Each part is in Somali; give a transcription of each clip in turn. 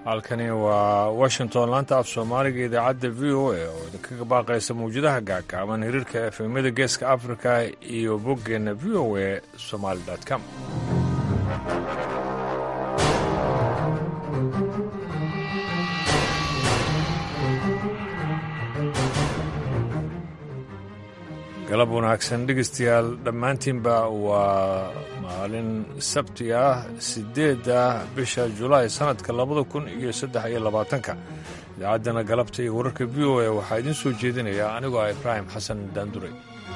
halkani waa washington laanta af soomaaliga idaacadda v o a oo idinkaga baaqaysa mawjadaha gaagaaban hiriirka efemyada geeska afrika iyo boggeenna v o a somaali com galab wanaagsan dhegeystayaal dhammaantiinba waa maalin sabti ah siddeedda bisha julaay sannadka labada kun iyo saddex iyo labaatanka idaacaddana galabta iyo wararka v o a waxaa idiin soo jeedinaya anigoo ah ibraahim xasan daanduray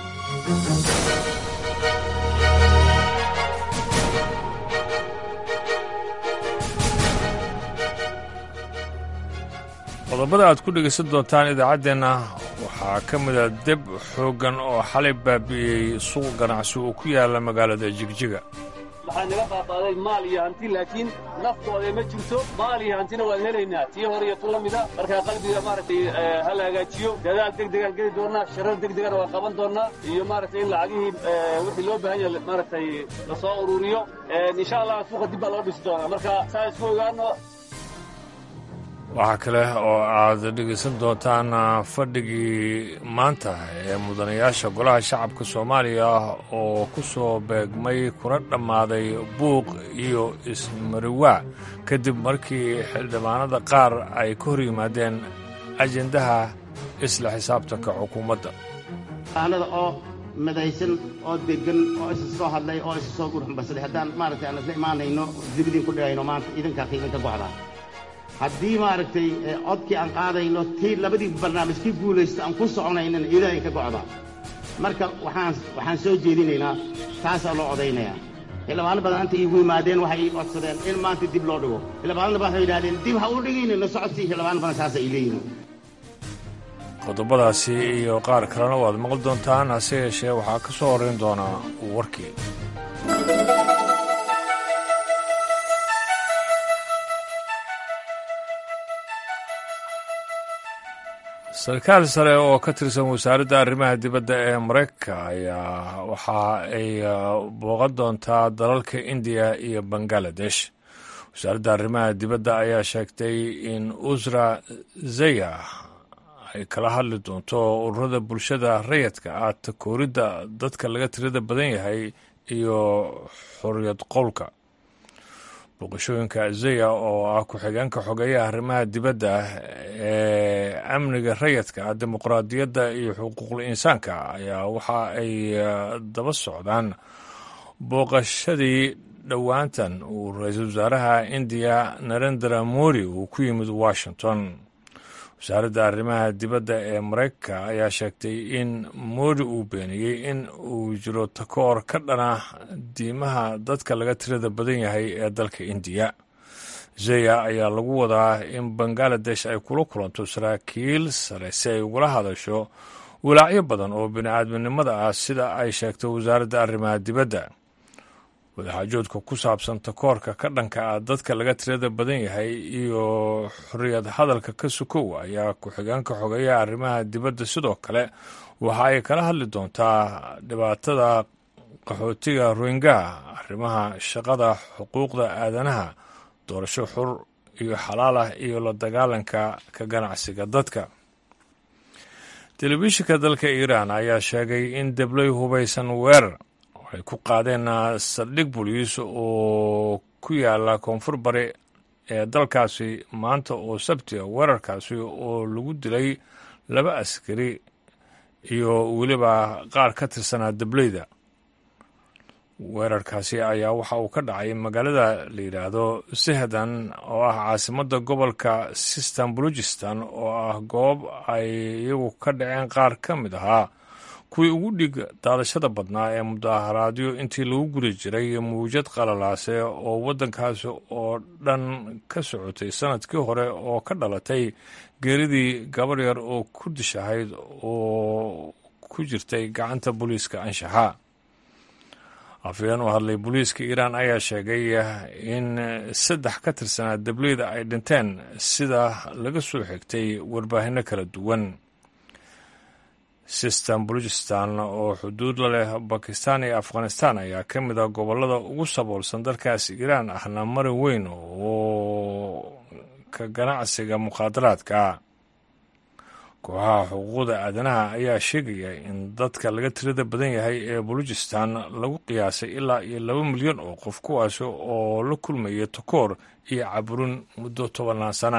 qodobada aad ku dhegaysan doontaan idaacaddeenna waxaa ka mida deb xooggan oo xalay baabi'iyey suuq ganacsi oo ku yaala magaalada jigjiga waxaa naga baabaaday maal iyo hanti laakiin naftooda ma jirto maal iyo hantina waan helaynaa tii hore iyo tu la mida markaa qalbiga maaragtay ha la hagaajiyo dadaal deg degaan geli doonnaa sharar deg degana waan qaban doonnaa iyo maaragtay in lacagihii wixii loo baahan yahay maaragtay la soo ururiyo insha allah suuqa dib baa loo dhisi doonaa marka saa isku ogaano waxaa kale oo aad dhegaysan doontaan fadhigii maanta ee mudanayaasha golaha shacabka soomaaliya oo ku soo beegmay kuna dhammaaday buuq iyo ismariwaa kadib markii xildhibaanada qaar ay ka hor yimaadeen ajendaha isla xisaabtanka xukuumadda aanada oo midaysan oo degan oo isa soo hadlay oo isa soo gurxambasaday haddaan maaragtay aan isla imaanayno dibadiin ku dhigayno maanta idinkaas idinka gocdaa haddii maaragtay codkii aan qaadayno tii labadii barnaamij kii guulaysta aan ku soconaynana ilaahay ka gocda marka waxaan waxaan soo jeedinaynaa taasaa loo odaynayaa xildhibaano badan anta iigu yimaadeen waxay ii codsadeen in maanta dib loo dhigo xildhibaanada waxay yidhahdeen dib ha u dhigaynayno socodsii xildhibaano badan saasa ay leeyihin qodobadaasi iyo qaar kalena waad maqli doontaan hase yeeshee waxaa ka soo horrayn doonaa warkii sarkaal sare oo ka tirsan wasaaradda arrimaha dibadda ee maraykanka ayaa waxa ay booqan doontaa dalalka indiya iyo bangaladesh wasaaradda arrimaha dibadda ayaa sheegtay in usra zaya ay kala hadli doonto ururada bulshada rayadka ah takooridda dadka laga tirada badan yahay iyo xorriyad qowlka booqashooyinka zaya oo ah ku-xigeenka xogeeyaha arrimaha dibadda ee amniga rayadka ah dimuqraadiyadda iyo xuquuqul insaanka ayaa waxa ay daba socdaan booqashadii dhowaantan uu ra-iisul wasaaraha indiya narendra mori uu ku yimid washington wasaaradda arrimaha dibadda ee maraykanka ayaa sheegtay in moodi uu beeniyey in uu jiro takoor ka dhana diimaha dadka laga tirada badan yahay ee dalka indiya zeya ayaa lagu wadaa in bangaladesh ay kula kulanto saraakiil sare si ay ugula hadasho walaacyo badan oo bini-aadminimada ah sida ay sheegtay wasaaradda arrimaha dibadda wadaxaajoodka ku saabsan takoorka ka dhanka ah dadka laga tirada badan yahay iyo xorriyad hadalka ka sukow ayaa ku-xigeenka xogeeyaha arrimaha dibadda sidoo kale waxa ay kala hadli doontaa dhibaatada qaxootiga rohingaha arrimaha shaqada xuquuqda aadanaha doorasho xur iyo xalaal ah iyo la dagaalanka ka ganacsiga dadka telefishinka dalka iiraan ayaa sheegay in deblay hubaysan weerar ay ku qaadeen saldhig boliis oo ku yaala koonfur bari ee dalkaasi maanta oo sabti a weerarkaasi oo lagu dilay laba askari iyo weliba qaar ka tirsanaa dableyda weerarkaasi ayaa waxa uu ka dhacay magaalada la yidhaahdo sehdan oo ah caasimadda gobolka sistan balujistan oo ah goob ay iyagu ka dhaceen qaar ka mid ahaa kuwii ugu dhig daadashada badnaa ee mudaharaadyo intii lagu guri jiray mawjad qalalaase oo waddankaasi oo dhan ka socotay sanadkii hore oo ka dhalatay geeridii gabar yar oo kurdish ahayd oo ku jirtay gacanta booliiska anshaxa afhayeen u hadlay booliiska iiraan ayaa sheegay in saddex ka tirsanaa dableyda ay dhinteen sida laga soo xigtay warbaahinno kala duwan sistan baluchistan oo xuduud la leh bakistan iyo afghanistan ayaa ka mid ah gobollada ugu saboolsan dalkaas iiraan ahna mari weyn oo ka ganacsiga mukhaadaraadka kooxaha xuquuqda aadanaha ayaa sheegaya in dadka laga tirada badan yahay ee balujistan lagu qiyaasay ilaa iyo laba milyan oo qof kuwaasi oo la kulmaya takoor iyo caburin muddo tobanaan sana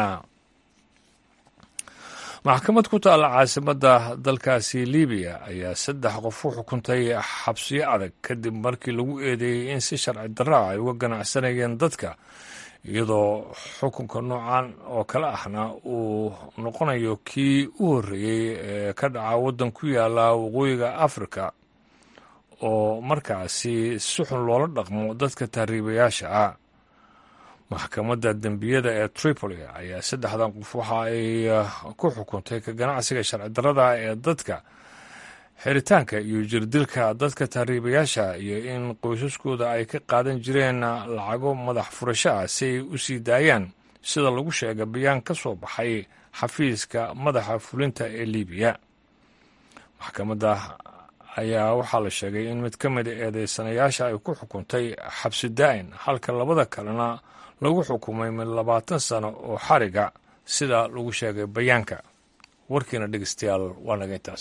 maxkamad ku taalla caasimadda dalkaasi libiya ayaa saddex qof u xukuntay xabsiyo adag kadib markii lagu eedeeyey in si sharci darra ay uga ganacsanayeen dadka iyadoo xukunka noocan oo kale ahna uu noqonayo kii u horreeyey ee ka dhaca waddan ku yaala waqooyiga afrika oo markaasi si xun loola dhaqmo dadka tahriibayaasha ah maxkamadda dembiyada ee tripoli ayaa saddexdan qof waxa ay ku xukuntay ka ganacsiga sharci darrada ee dadka xiritaanka iyo jirdilka dadka tahriibayaasha iyo in qoysaskooda ay ka qaadan jireen lacago madax furasho ah si ay u sii daayaan sida lagu sheega bayaan ka soo baxay xafiiska madaxa fulinta ee libiya maxkamadda ayaa waxaa la sheegay in mid ka mida eedeysanayaasha ay ku xukuntay xabsi daa'in halka labada kalena lagu xukumay mid labaatan sano oo xariga sida lagu sheegay bayaanka warkiina dhegeystayaal waa naga intaas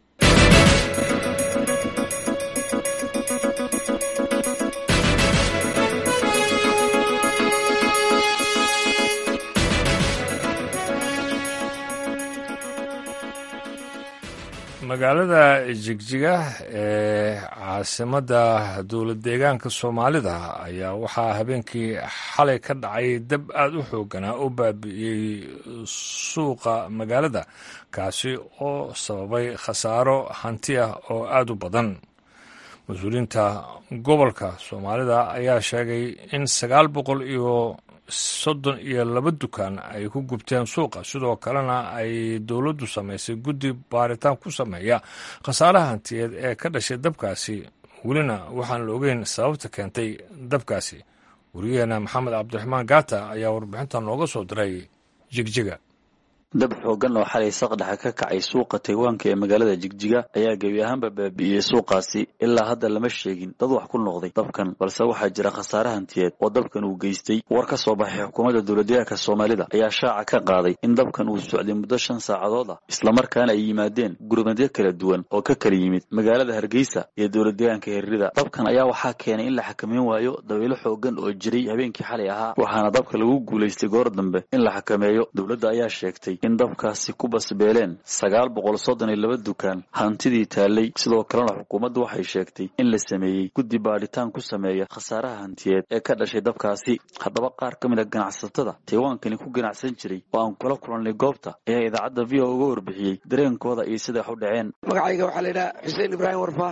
magaalada jigjiga ee caasimadda dowlad deegaanka soomaalida ayaa waxaa habeenkii xalay ka dhacay dab aada u xooganaa oo baabi'iyey suuqa magaalada kaasi oo sababay khasaaro hanti ah oo aada u badan mas-uuliyiinta gobolka soomaalida ayaa sheegay in sagaal boqol iyo soddon iyo laba dukaan ay ku gubteen suuqa sidoo kalena ay dowladdu samaysay guddi baaritaan ku sameeya khasaaraha hantiyeed ee ka dhashay dabkaasi welina waxaan la ogeyn sababta keentay dabkaasi wariyaheena maxamed cabdiraxmaan gaata ayaa warbixintan nooga soo diray jigjiga dab xoogan oo xalay saqdhexa ka kacay suuqa taywaanka ee magaalada jigjiga ayaa gebi ahaanba baabi'iyey suuqaasi ilaa hadda lama sheegin dad wax ku noqday dabkan balse waxaa jira khasaare hantiyeed oo dabkan uu geystay war ka soo baxay xukuumadda dowladdeegaanka soomaalida ayaa shaaca ka qaaday in dabkan uu socday muddo shan saacadood ah islamarkaana ay yimaadeen gurmadyo kala duwan oo ka kala yimid magaalada hargeysa iyo dowladdeegaanka herrida dabkan ayaa waxaa keenay in la xakameyn waayo dabaylo xoogan oo jiray habeenkii xalay ahaa waxaana dabka lagu guulaystay goor dambe in la xakameeyo dowladda ayaa sheegtay in dabkaasi ku basbeeleen sagaal boqol soddon iyo laba dukaan hantidii taallay sidoo kalena xukuumaddu waxay sheegtay in la sameeyey guddi baadhitaan ku sameeya khasaaraha hantiyeed ee ka dhashay dabkaasi haddaba qaar ka mid a ganacsatada taywaankani ku ganacsan jiray oo aan kula kulannay goobta ayaa idaacadda v o uga warbixiyey dareenkooda iyo siday wax u dhaceen magacayga waxaa la yidhaha xuseen ibraahim warfaa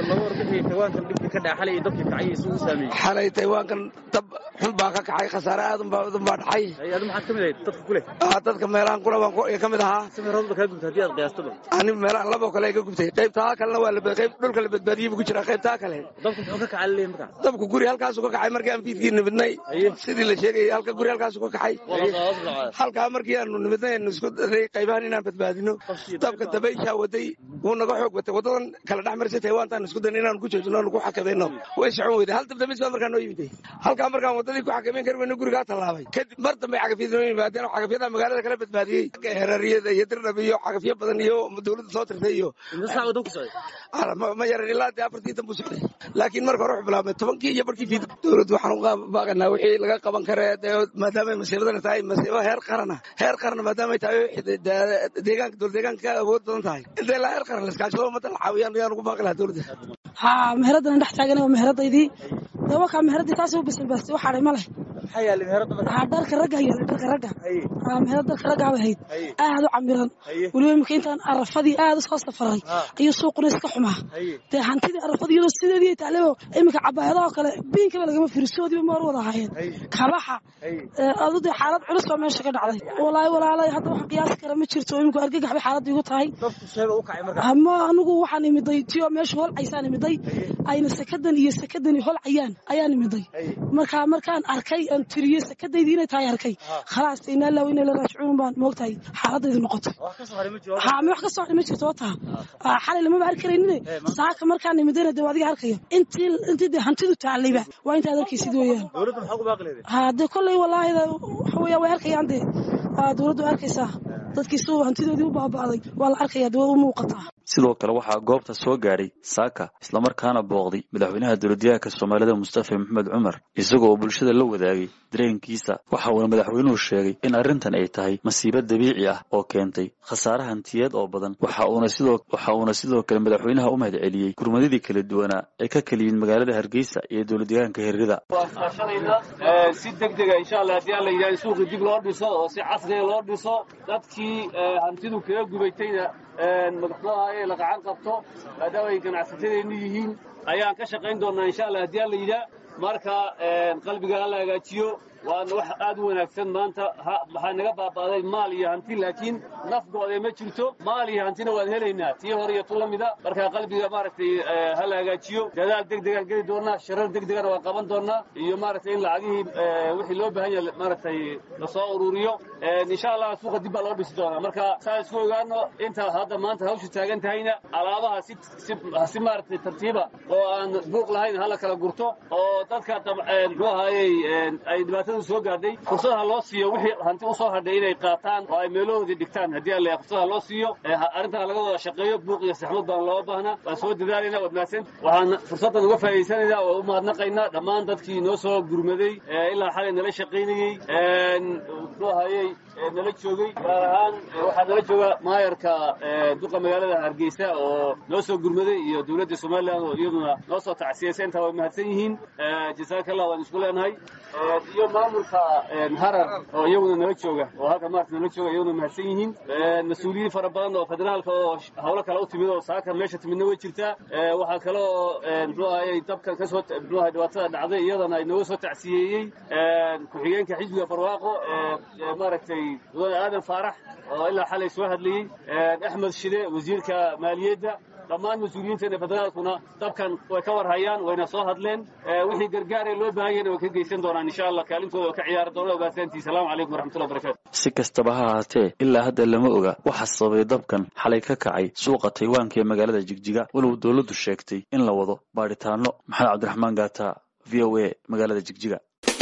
xalay taywaankan dab xun baa ka kacay khasaare aadan baa dhacay dadka meelahan kula ka mid ahaa ani meelahan laboo kale ka gubtay qaybtaa kalena waa qayb dhulka la badbaadiyey buu ku jiraa qaybtaa kale dabku guri halkaasu ka kacay markii aan fiidkii nimidnay sidii la sheegayay halka guri halkaasu ka kacay halkaa markii aanu nimidnay aanu isku daray qaybahan inaan badbaadino dabka dabayshaa waday wuu naga xoog batay wadadan kala dhex marisay taywaantaan isku dayna inaanu ku joojino aanu ku xakamayno way socon weyday hal dabdamis baa markaa noo yimiday halkaa markaan wadadii ku xakamayn kari weyno gurigaa tallaabay kadib mar dambe cagafyada noo yimaadeen oo cagafyada magaalada kala badbaadiyey herariyada iyo dirdhab iyo cagafyo badan iyo dowladda soo tirtay iyo ma yaran ilaa dee afartii dan buu socday laakiin marka hore wuxuu bilaabmay tobankii iyo barkii fiid dowladdu waxaan u baaqanaa wixii laga qaban kare dee maadaamay masiibadana tahay masiibo heer qarana heer qarana maadaamay tahay deegaanka dowlad deegaanka ka awood badan tahay inta ilaa heer qaran la iskaashado ummadda la caawiyaan ayaan ugu baaqi lahaa dowladda ha meheradana dhex taagan waa meheradaydii dabakaa meheradii taasi u basalbaastay wax hadhay ma leh dharka ragga yaala dharka ragga meherad darka raggaa bay hayd aad u camiran weliba imika intaan arafadii aad u soo safaray ayuu suuquna iska xumaa dee hantidii arafadii iyadoo sideedii taalebo iminka cabaayadaha kale biinkaba lagama firisoodiiba maar wada ahaayeen kabaxa adu dee xaalad culus baa meesha ka dhacday walaahi walaalay hadda wax qiyaasi kara ma jirto iminku argagax bay xaaladda igu tahay ama anigu waxaan imiday tiyo meesha holcaysaan imiday ayna sakadan iyo sakadani holcayaan ayaan imiday markaa markaan arkay markaan tiriyo sakadaydii inay tahay arkay khalaas inaa laaw inay la raajicuun baan moogtahay xaaladaydu noqotay haa wax ka soo hadhay ma jirto wata xalay lamaba arki karaynin saaka markaan nimidana dee adiga arkayo intii intii dee hantidu taalayba waa intaad arkaysid weeyaan ha dee kolley wallaahi waxa weeya way arkayaan dee dowladdu arkaysaa dadkii siduu hantidoodii u baaba'day waa la arkaya dee way u muuqataa sidoo kale waxaa goobta soo gaadhay saaka islamarkaana booqday madaxweynaha dowladyahanka soomaalida mustafa maxamed cumar isagoo oo bulshada la wadaagay dareenkiisa waxa uuna madaxweynuhu sheegay in arrintan ay tahay masiibo dabiici ah oo keentay khasaare hantiyeed oo badan waxa uuna sidoo waxa uuna sidoo kale madaxweynaha u mahad celiyey gurmadadii kala duwanaa ee ka kala yimid magaalada hargeysa iyo dowladyahanka hergada si degdega insha allah haddii alla yidhaha in suuqii dib loo dhiso oo si casriga loo dhiso dadkii hantidu kaga gubaytayna madaxdooda la gacan qabto maadaama ay ganacsatadeennu yihiin ayaan ka shaqayn doonnaa insha allah haddii alla yidhaa marka qalbiga hala hagaajiyo waana wax aad u wanaagsan maanta waxaa naga baaba'day maal iyo hanti laakiin nafgooda ma jirto maal iyo hantina waan helaynaa tii hore iyo tu la mida marka qalbiga maaragtay hala hagaajiyo dadaal degdegaan geli doonnaa shirar degdegana waan qaban doonnaa iyo maaragtay in lacagihii wixii loo baahan yahay maaragtay lasoo ururiyo insha allah suuqa dib baa loo dhisi doonaa marka saa isku ogaano inta hadda maanta hawshu taagan tahayna alaabaha si si maaragtay tartiiba oo aan buuq lahayn hala kala gurto oo dadka muxuu ahaayey ay dhibaatada soo gaadhay fursadaha loo siiyo wixii hanti u soo hadhay inay qaataan oo ay meelahoodii dhigtaan haddii alla fursadaha loo siiyo arrintaa laga wada shaqeeyo buuq iyo saxmad baan loo baahnaa waan soo dadaalayna waad mahadsan waxaan fursaddan uga faa'idaysanaynaa oo u mahadnaqaynaa dhammaan dadkii noo soo gurmaday ilaa xalay nala shaqaynayey muxuu ahayey nala joogay gaar ahaan waxaa nala jooga maayarka duqa magaalada hargeysa oo noo soo gurmaday iyo dowladda somalilan oo iyaduna noo soo tacsiyaysa intaa way mahadsan yihiin jazaaka allah waan isku leenahay iyo maamulka harar oo iyaguna nala jooga oo halka maarta nala jooga iyaguna mahadsan yihiin mas-uuliyiin fara badan oo federaalka oo hawlo kale u timid oo saaka meesha timidna way jirtaa waxaa kale oo muxuu ahayey dabkan kasoo muxuu ahay dhibaatada dhacday iyadana ay nooga soo tacsiyeeyey ku-xigeenka xisbiga barwaaqo maaragtay mudane aadan faarax oo ilaa xalay soo hadlayey axmed shide wasiirka maaliyadda dhammaan mas-uuliyiinteena federaalkuna dabkan way ka war hayaan wayna soo hadleen wixii gargaar ee loo baahan yahayna way ka geysan doonaan insha allah kaalintooda oo ka ciyaari doona ogaasantii salaamu calaykum waraxmatullahi barakatu si kastaba ha ahaatee ilaa hadda lama oga waxa sababay dabkan xalay ka kacay suuqa taywaanka ee magaalada jigjiga walow dowladdu sheegtay in la wado baadhitaano maxamed cabdiraxmaan gaata v o a magaalada jigjiga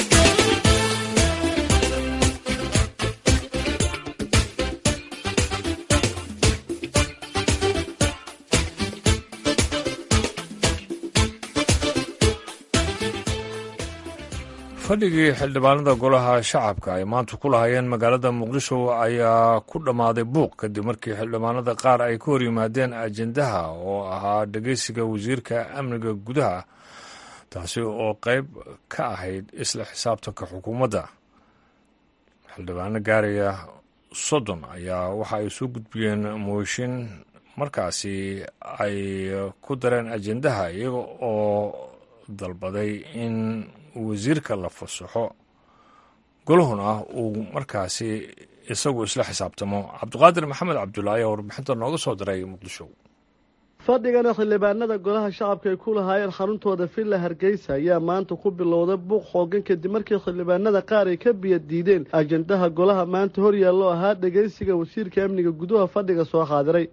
fadhigii xildhibaanada golaha shacabka ay maanta ku lahaayeen magaalada muqdisho ayaa ku dhammaaday buuq kadib markii xildhibaanada qaar ay ka hor yimaadeen ajendaha oo ahaa dhegeysiga wasiirka amniga gudaha taasi oo qayb ka ahayd isla xisaabtanka xukuumadda xildhibaano gaaraya soddon ayaa waxa ay soo gudbiyeen mooshin markaasi ay ku dareen ajendaha iyaga oo dalbaday in wasiirka la fasaxo golahuna uu markaasi isagu isla xisaabtamo cabdiqaadir maxamed cabdulla ayaa warbixinta nooga soo diray muqdisho fadhigana xildhibaanada golaha shacabka ay ku lahaayeen xaruntooda villa hargeysa ayaa maanta ku bilowday buuq xoogan kadib markii xildhibaanada qaar ay ka biya diideen ajendaha golaha maanta hor yaallo ahaa dhegaysiga wasiirka amniga gudaha fadhiga soo xaadiray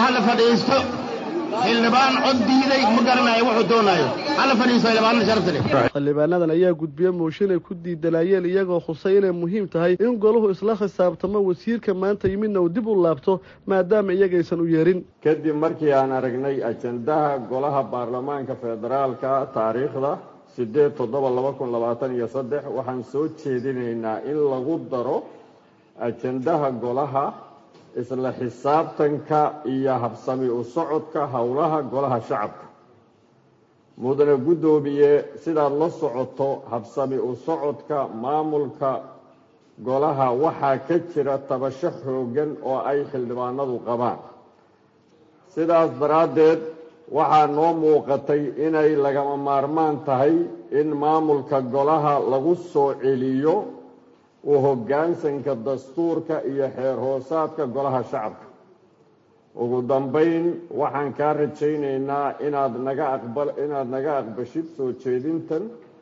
xildhibaan cod diiday ma garanayo wuxuu doonayo hala fadhiiso xildhibaanada sharafta leh xildhibaanadan ayaa gudbiye mooshin ay ku diidanayeen iyagoo khusay inay muhiim tahay in golahu isla khisaabtamo wasiirka maanta yimidna uu dib u laabto maadaama iyagaysan u yeerin kadib markii aan aragnay ajendaha golaha baarlamaanka federaalka taariikhda sideed toddoba laba kun labaatan iyo saddex waxaan soo jeedinaynaa in lagu daro ajendaha golaha isla xisaabtanka iyo habsami u socodka howlaha golaha shacabka mudane guddoomiye sidaad la socoto habsami u socodka maamulka golaha waxaa ka jira tabasho xoogan oo ay xildhibaanadu qabaan sidaas daraaddeed waxaa noo muuqatay inay lagama maarmaan tahay in maamulka golaha lagu soo celiyo u hoggaansanka dastuurka iyo xeer hoosaadka golaha shacabka ugu dambayn waxaan kaa rajaynaynaa inaad naga aqbal inaad naga aqbashid soo jeedintan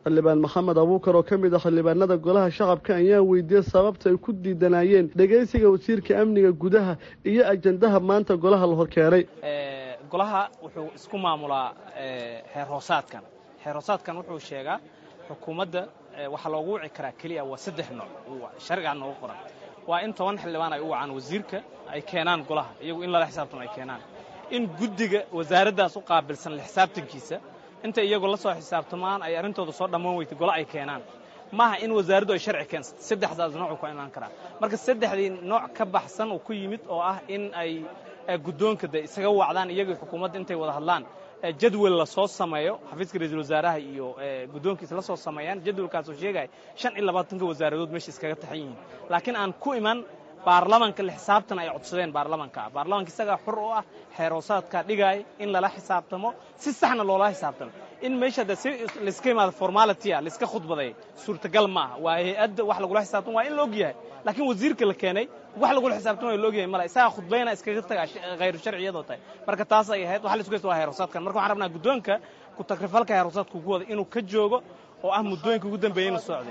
xildhibaan maxamed abuukar oo ka mid ah xildhibaanada golaha shacabka ayaa weydiiyey sababta ay ku diidanayeen dhegaysiga wasiirka amniga gudaha iyo ajandaha maanta golaha la horkeenay golaha wuxuu isku maamulaa xeer hoosaadkan xeer hoosaadkan wuxuu sheegaa xukuumadda waxaa loogu wici karaa keliya waa saddex nooc sharcigaa noogu qoran waa in toban xildhibaan ay u wacaan wasiirka ay keenaan golaha iyagu in lala xisaabtamo ay keenaan in guddiga wasaaraddaas u qaabilsan la xisaabtankiisa inta iyagu la soo xisaabtamaan ay arrintooda soo dhammaan weytay golo ay keenaan maaha in wasaaraddu ay sharci keensato saddexdaas noocu ku imaan karaa marka saddexdii nooc ka baxsan uu ku yimid oo ah in ay guddoonka de isaga wacdaan iyagii xukuumadda intay wada hadlaan jadwal la soo sameeyo xafiiska ra-iisul wasaaraha iyo guddoonkiisa la soo sameeyaan jadwalkaasoo sheegaya shan iyo labaatanka wasaaradood meesha iskaga taxan yihiin laakiin aan ku iman baarlamanka la xisaabtan ay codsadeen baarlamanka baarlamanka isagaa xur u ah xeeroosaadkaa dhigaaya in lala xisaabtamo si saxna loola xisaabtamo in meesha de si layska imaado formalitya layska khudbaday suurtagal ma aha waa hay-adda wax lagula xisaabtamo waa in la og yahay laakiin wasiirka la keenay wax lagula xisaabtamayo la ogyahay male isagaa khudbayna iskaga taga khayru sharci iyadoo tahay marka taas ay ahayd waxa la isku haysta waa heeroosaadkan marka waxaan rabnaa guddoonka ku takrifalka heeroosaadka ugu wada inuu ka joogo oo ah muddooyinka ugu dambeeyeyna socday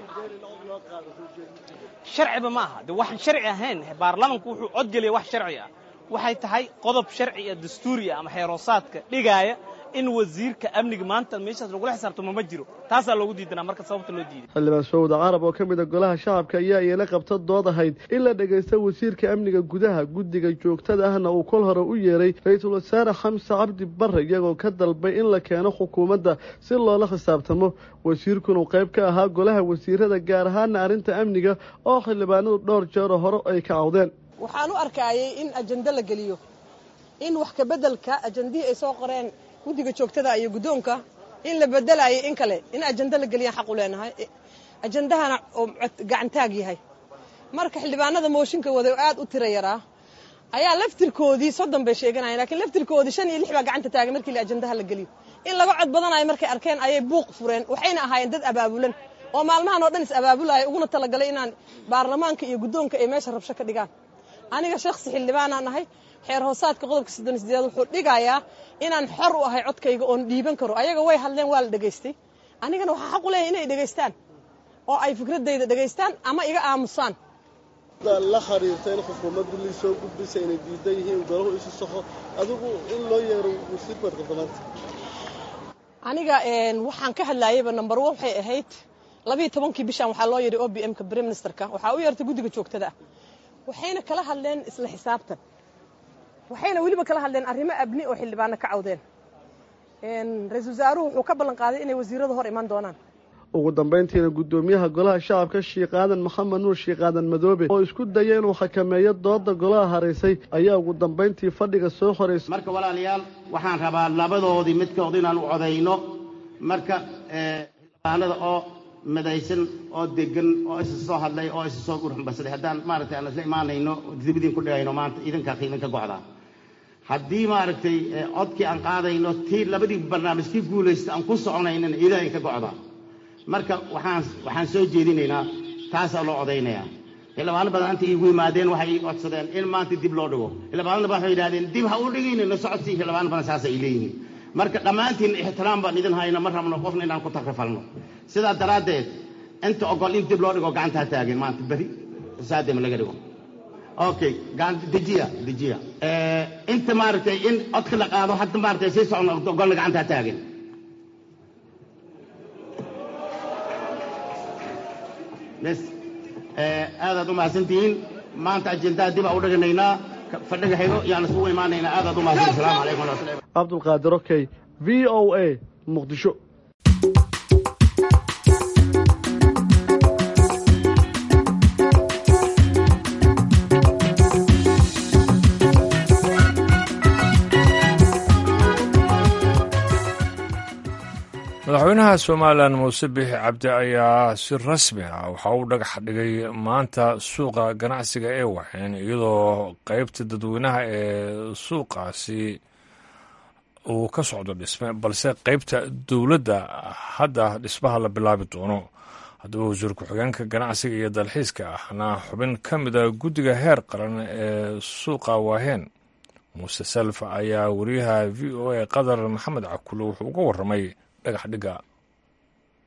sharciba ma aha de waxaan sharci ahayn baarlamanku wuxuu codgeliya wax sharci ah waxay tahay qodob sharci ah dastuuri ah ama xeeroosaadka dhigaaya in wasiirka amniga maanta meeshaas lagula xisaabtamo ma jiro taasaa loogu diidanaa marka sababta loo diiday xildhibaan sawda carab oo ka mid a golaha shacabka ayaa iyana qabta dood ahayd in la dhegaysto wasiirka amniga gudaha guddiga joogtada ahna uu kol hore u yeeray ra-iisul wasaare xamse cabdi barre iyagoo ka dalbay in la keeno xukuumadda si loola xisaabtamo wasiirkuna uu qayb ka ahaa golaha wasiirada gaar ahaana arrinta amniga oo xildhibaanadu dhowr jeero hore ay ka cawdeen waxaan u arkaayay in ajando la geliyo in wax kabeddelka ajandihii ay soo qoreen guddiga joogtada iyo guddoonka in la bedelayo in kale in ajando la geliyaan xaq u leenahay ajandahana oo gacantaag yahay marka xildhibaanada mooshinka wada oo aad u tira yaraa ayaa laftirkoodii soddon bay sheeganayeen lakiin laftirkoodii shan iyo lix baa gacanta taagay markii la ajandaha la geliyo in laga cod badanayo markay arkeen ayay buuq fureen waxayna ahaayeen dad abaabulan oo maalmahan oo dhan is abaabulaya uguna talagalay inaan baarlamaanka iyo guddoonka ay meesha rabsho ka dhigaan aniga shakhsi xildhibaanaan ahay xeer hoosaadka qodobka soddon sideed wuxuu dhigayaa inaan xor u ahay codkayga oon dhiiban karo ayaga way hadleen waa la dhegaystay anigana waxaa xaq u leeyahay inay dhegaystaan oo ay fikradayda dhegaystaan ama iga aamusaan la xiriirta in xukuumaddu lii soo gudbisa inay diidan yihiin golahu isu saxo adigu in loo yeero wasiirka warqabdamaanta aniga waxaan ka hadlaayayba number one waxay ahayd labiiyo tobankii bishan waxaa loo yeedhay o b m-ka brime ministerka waxaa u yeertay guddiga joogtada ah waxayna kala hadleen isla xisaabtan waxayna weliba kala hadleen arrimo abni oo xildhibaano ka cawdeen ra-iisul wasaaruhu wuxuu ka ballan qaaday inay wasiirada hor iman doonaan ugu dambayntiina guddoomiyaha golaha shacabka shiikh aadan maxamed nuur shiikh aadan madoobe oo isku daya inuu xakameeyo dooda golaha haraysay ayaa ugu dambayntii fadhiga soo horeysay marka walaalayaal waxaan rabaa labadoodii midkood inaan u codayno marka xildhibaanada oo midaysan oo degan oo isa soo hadlay oo isa soo gurxumbasaday haddaan maaragtay aan isla imaanayno dibadiin ku dhigayno maanta idinkaa idinka gocdaa haddii maaragtay codkii aan qaadayno tii labadii barnaamij kii guulaysta aan ku soconaynana idaa inka gocdaa marka waxaan waxaan soo jeedinaynaa taasaa loo codaynayaa xildhibaano badan inta iigu yimaadeen waxay ii codsadeen in maanta dib loo dhigo xildhibaanada waxay yidhahdeen dib ha u dhigaynayno socodsii xildhibaano badan saas ay leeyihiin marka dhammaantiin ixtiraam baan idin hayno ma rabno qofna inaan ku takrifalno sidaa daraaddeed inta ogol in dib loo dhigo gacantaa taagan maanta beri saadema laga dhigo okay dejiya dejiya inta maaragtay in codka la qaado hadda maaragtay sii socno ogolna gacantaa taagan bes aadaad u mahadsantihiin maanta ajendaa dib aa u dhiganaynaa fadhiga xigo yaan isugu imaanaynaa aadaad u mahadsan asalaamu calaykum waraxmatullahi cabdulqaadir okey v o a muqdisho madaxweynaha somalilan muuse biixi cabdi ayaa si rasmi ah waxa uu dhagax dhigay maanta suuqa ganacsiga ee waxeen iyadoo qeybta dadweynaha ee suuqaasi uu ka socdo dhisme balse qeybta dowladda hadda dhismaha la bilaabi doono haddaba wasiir ku-xigeenka ganacsiga iyo dalxiiska ahna xubin ka mida guddiga heer qaran ee suuqa waaheen muuse salf ayaa wariyaha v o a qatar maxamed cakulo wuxuu uga warramay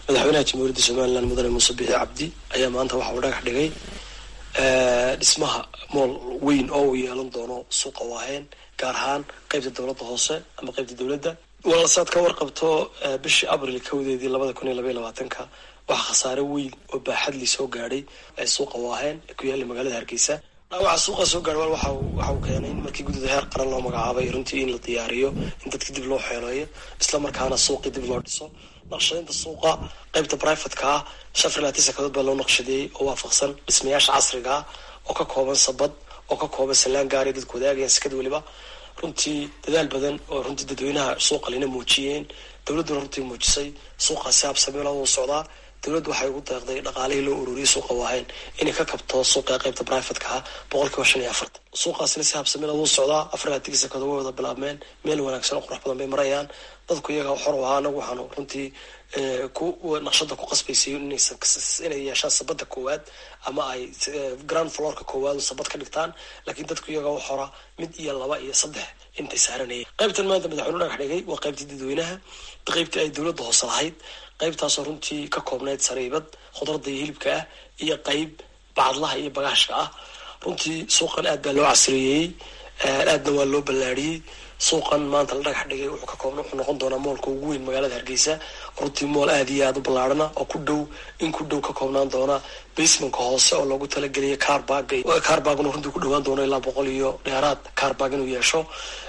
madaxweynaha jamhuuriyadda somalilan mudane muuse bixi cabdi ayaa maanta waxa uu dhagax dhigay dhismaha mool weyn oo uu yeelan doono suuqa waaheen gaar ahaan qeybta dowladda hoose ama qeybta dowladda walaalsaad ka warqabto bishii abril kowdeedii labada kun iyo labaiy labaatanka waxaa khasaare weyn oo baaxadli soo gaadhay suuqa waaheen ee ku yaalla magaalada hargeysa dhaawaca suuqa soo gaadh wal waxa waxa uu keenay in markii guddida heer qaran loo magacaabay runtii in la diyaariyo in dadka dib loo xeeleeyo isla markaana suuqii dib loo dhiso naqshadaynta suuqa qeybta brivatka ah shan filaati sakadood baa loo naqshadeeyey oo waafaqsan dhismayaasha casriga ah oo ka kooban sabad oo ka kooban salaan gaari dadku wadaagayaan sikad weliba runtii dadaal badan oo runtii dadweynaha suuqa lina muujiyeen dowladduna runtii muujisay suuqaasi habsameelooda u socdaa dowladdu waxay ugu deeqday dhaqaalihii loo ururiyay suuqa waahayn inay ka kabto suuqa qeybta brivatka ah boqol kiiba shan iyo afartan suuqaasina si habsameelooda u socdaa afar laatigii sakado way wada bilaabmeen meel wanaagsan oo qurux badan bay marayaan dadku iyaga xor u ahaa anagu waxaanu runtii ku naqshada ku qasbaysay inay yeeshaan sabada koowaad ama ay grand florka koowaad sabad ka dhigtaan laakiin dadku iyaga u xora mid iyo laba iyo saddex intay saaranayeen qaybtan maanta madaxweynu dhagax dhigay waa qaybtii dadweynaha qaybtii ay dowladda hoose lahayd qaybtaasoo runtii ka koobnayd sariibad khudradda iyo hilibka ah iyo qayb bacadlaha iyo bagaashka ah runtii suuqan aad baa loo casriyeeyey aadna waa loo ballaadhiyey suuqan maanta la dhagax dhigay wuxuu ka koobna wuxuu noqon doonaa moolka ugu weyn magaalada hargeysa runtii mool aada iyo aada u ballaarhana oo ku dhow in ku dhow ka koobnaan doona basemanka hoose oo loogu talageliyay carbaga carbagna runtii ku dhawaan doono ilaa boqol iyo dheeraad carbag inuu yeesho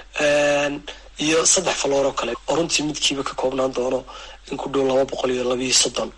iyo saddex faloor oo kale oo runtii midkiiba ka koobnaan doono in ku dhow laba boqol iyo labiiyo soddon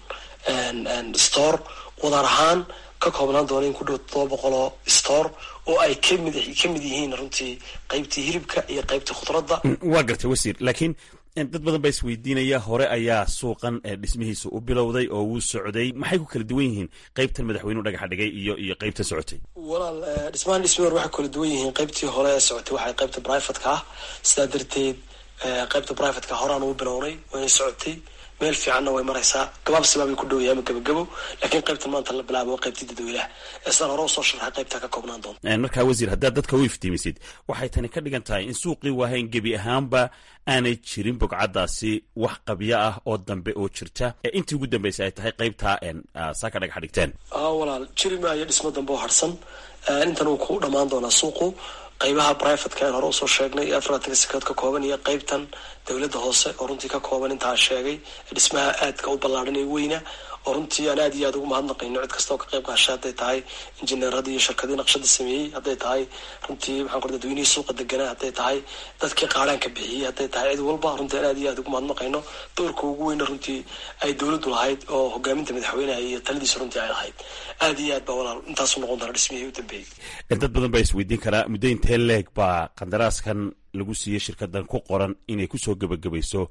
store wadar ahaan ka koobnaan doono in ku dhow todoba boqol oo store oo ay kamid ka mid yihiin runtii qaybtii hilibka iyo qaybtii khudradda waa gartay wasiir laakiin dad badan baa isweydiinaya hore ayaa suuqan dhismihiisa u bilowday oo wuu socday maxay ku kala duwan yihiin qaybtan madaxweynuhu dhagaxa dhigay iyo iyo qaybta socotay walaal dhismahan dhismi hore waxay kala duwan yihiin qaybtii hore ee socotay waxay qaybta brivatka ah sidaa darteed qaybta brivatka horaan uu bilownay waynay socotay meel fiicanna way maraysaa gabaabsibaa bay ku dhow yahay ama gabagabo laakiin qaybtan maanta la bilaabo waa qaybtii dadweynaha ee sidaan hore usoo sharxay qaybtaa ka koobnaan doonta markaa wasiir haddaad dadka u iftiimisid waxay tani ka dhigan tahay in suuqii waahayn gebi ahaanba aanay jirin bogcaddaasi wax qabyo ah oo dambe oo jirta ee intii ugu dambeysay ay tahay qaybtaa saa ka dhagax dhigteen walaal jiri maayo dhismo dambe oo harsan intan uu ku dhammaan doonaa suuqu qaybaha brivatka aan hore usoo sheegnay ee afarlatanka sakadood ka kooban iyo qaybtan dowladda hoose oo runtii ka kooban intaan sheegay dhismaha aadka u ballaadhan ee weyna oo runtii aan aad iyo aad ugu mahadnaqayno cid kasta oo ka qayb qaashay hadday tahay injineeradii iyo shirkadii naqshada sameeyey hadday tahay runtii maxaan ku dadweynihii suuqa deganaa hadday tahay dadkii qaadhaanka bixiyey hadday tahay cid walba runtii aan aad iyo aad ugu mahadnaqayno doorka ugu weyna runtii ay dowladdu lahayd oo hogaaminta madaxweynaha iyo taladiisa runtii ay lahayd aad iyo aad baa walaal intaasu noqon doona dhismihii u dambeeyey dad badan baa isweydiin karaa muddo intee leeg baa qandaraaskan lagu siiyey shirkadan ku qoran inay kusoo gebagabayso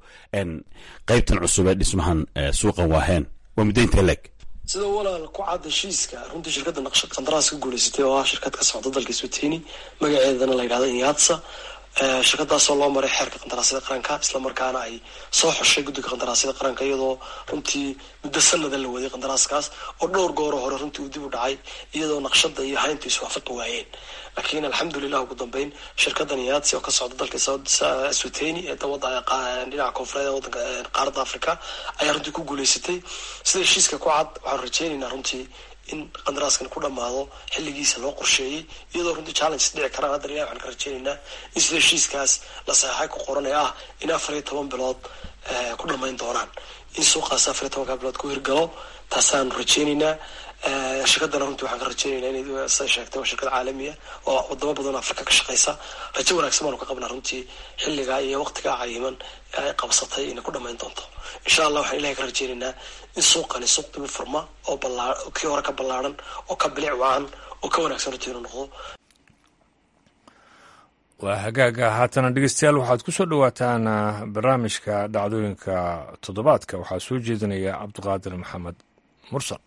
qaybtan cusub ee dhismahan suuqan waaheen waa muddo intee leeg sida walaal ku cad heshiiska runtii shirkadda naqshad qandaraas ka guulaysatay oo ah shirkad ka socda dalka swatini magaceedana la yidhahdo inyatsa shirkadaasoo loo maray xeerka qandaraasyada qaranka islamarkaana ay soo xoshay guddiga qandaraasyada qaranka iyadoo runtii muddo sanada la waday qandaraaskaas oo dhowr gooro hore runtii uu dib u dhacay iyadoo naqshada iyo hayntu iswaafaqi waayeen laakiin alxamdulilah ugu dambeyn shirkadan inyatsi oo ka socda dalka swatini ee dhinaca koonfureed ee wadanka qaaradda africa ayaa runtii ku guulaysatay sida heshiiska ku cad waxaanu rajeynaynaa runtii in qandaraaskan ku dhammaado xilligiisa loo qorsheeyey iyadoo runtii challenges dhici karaan haddana ilahi waxaan ka rajeynaynaa in sida heshiiskaas la saxeixay ku qoran ee ah in afar iyo toban bilood ku dhammayn doonaan in suuqaas afar iyo tobanka bilood ku hirgalo taasaanu rajeynaynaa shirkadana runtii waxaan ka rajeynaynaa inay siday sheegtay waa shirkad caalamiya oo wadamo badan oo afrika ka shaqeysa rajo wanaagsan baanu ka qabnaa runtii xilligaa iyo waqtigaa cayiman ee ay qabsatay inay ku dhammayn doonto insha allah waxaan ilahay ka rajeynaynaa in suuqani suuq dib u furma oo ballaa kii hore ka ballaaran oo ka bilic wacan oo ka wanaagsan runtii inuu noqdo waa hagaaga haatana dhegeystayaal waxaad ku soo dhowaataan barnaamijka dhacdooyinka toddobaadka waxaa soo jeedinaya cabdiqaadir maxamed mursal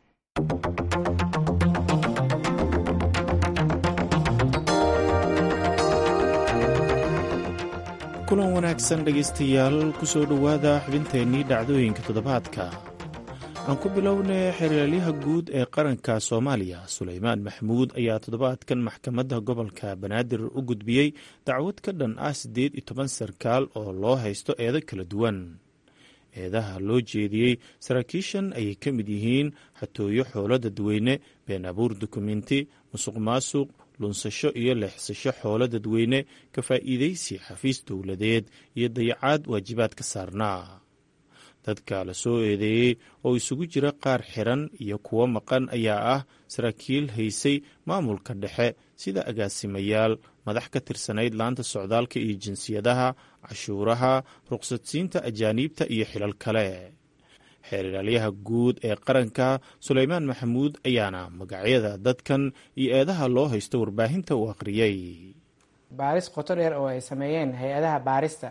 kulan wanaagsan dhegaystayaal ku soo dhowaada xubinteennii dhacdooyinka toddobaadka aan ku bilownay xeraalyaha guud ee qaranka soomaaliya suleymaan maxmuud ayaa toddobaadkan maxkamadda gobolka banaadir u gudbiyey dacwad ka dhan ah siddeed iyo toban sarkaal oo loo haysto eedo kala duwan eedaha loo jeediyey saraakiishan ayay ka mid yihiin xatooyo xoolo dadweyne been abuur dukumenti musuq maasuq lunsasho iyo leexsasho xoolo dadweyne ka faa'iidaysi xafiis dowladeed iyo dayacaad waajibaad ka saarnaa dadka la soo eedeeyey oo isugu jira qaar xiran iyo kuwo maqan ayaa ah saraakiil haysay maamulka dhexe sida agaasimayaal madax ka tirsanayd laanta socdaalka iyo jinsiyadaha cashuuraha ruqsadsiinta ajaaniibta iyo xilal kale xeeralyaha guud ee qaranka suleymaan maxamuud ayaana magacyada dadkan iyo eedaha loo haysto warbaahinta u akhriyey baaris qoto dheer oo ay sameeyeen hay-adaha baarista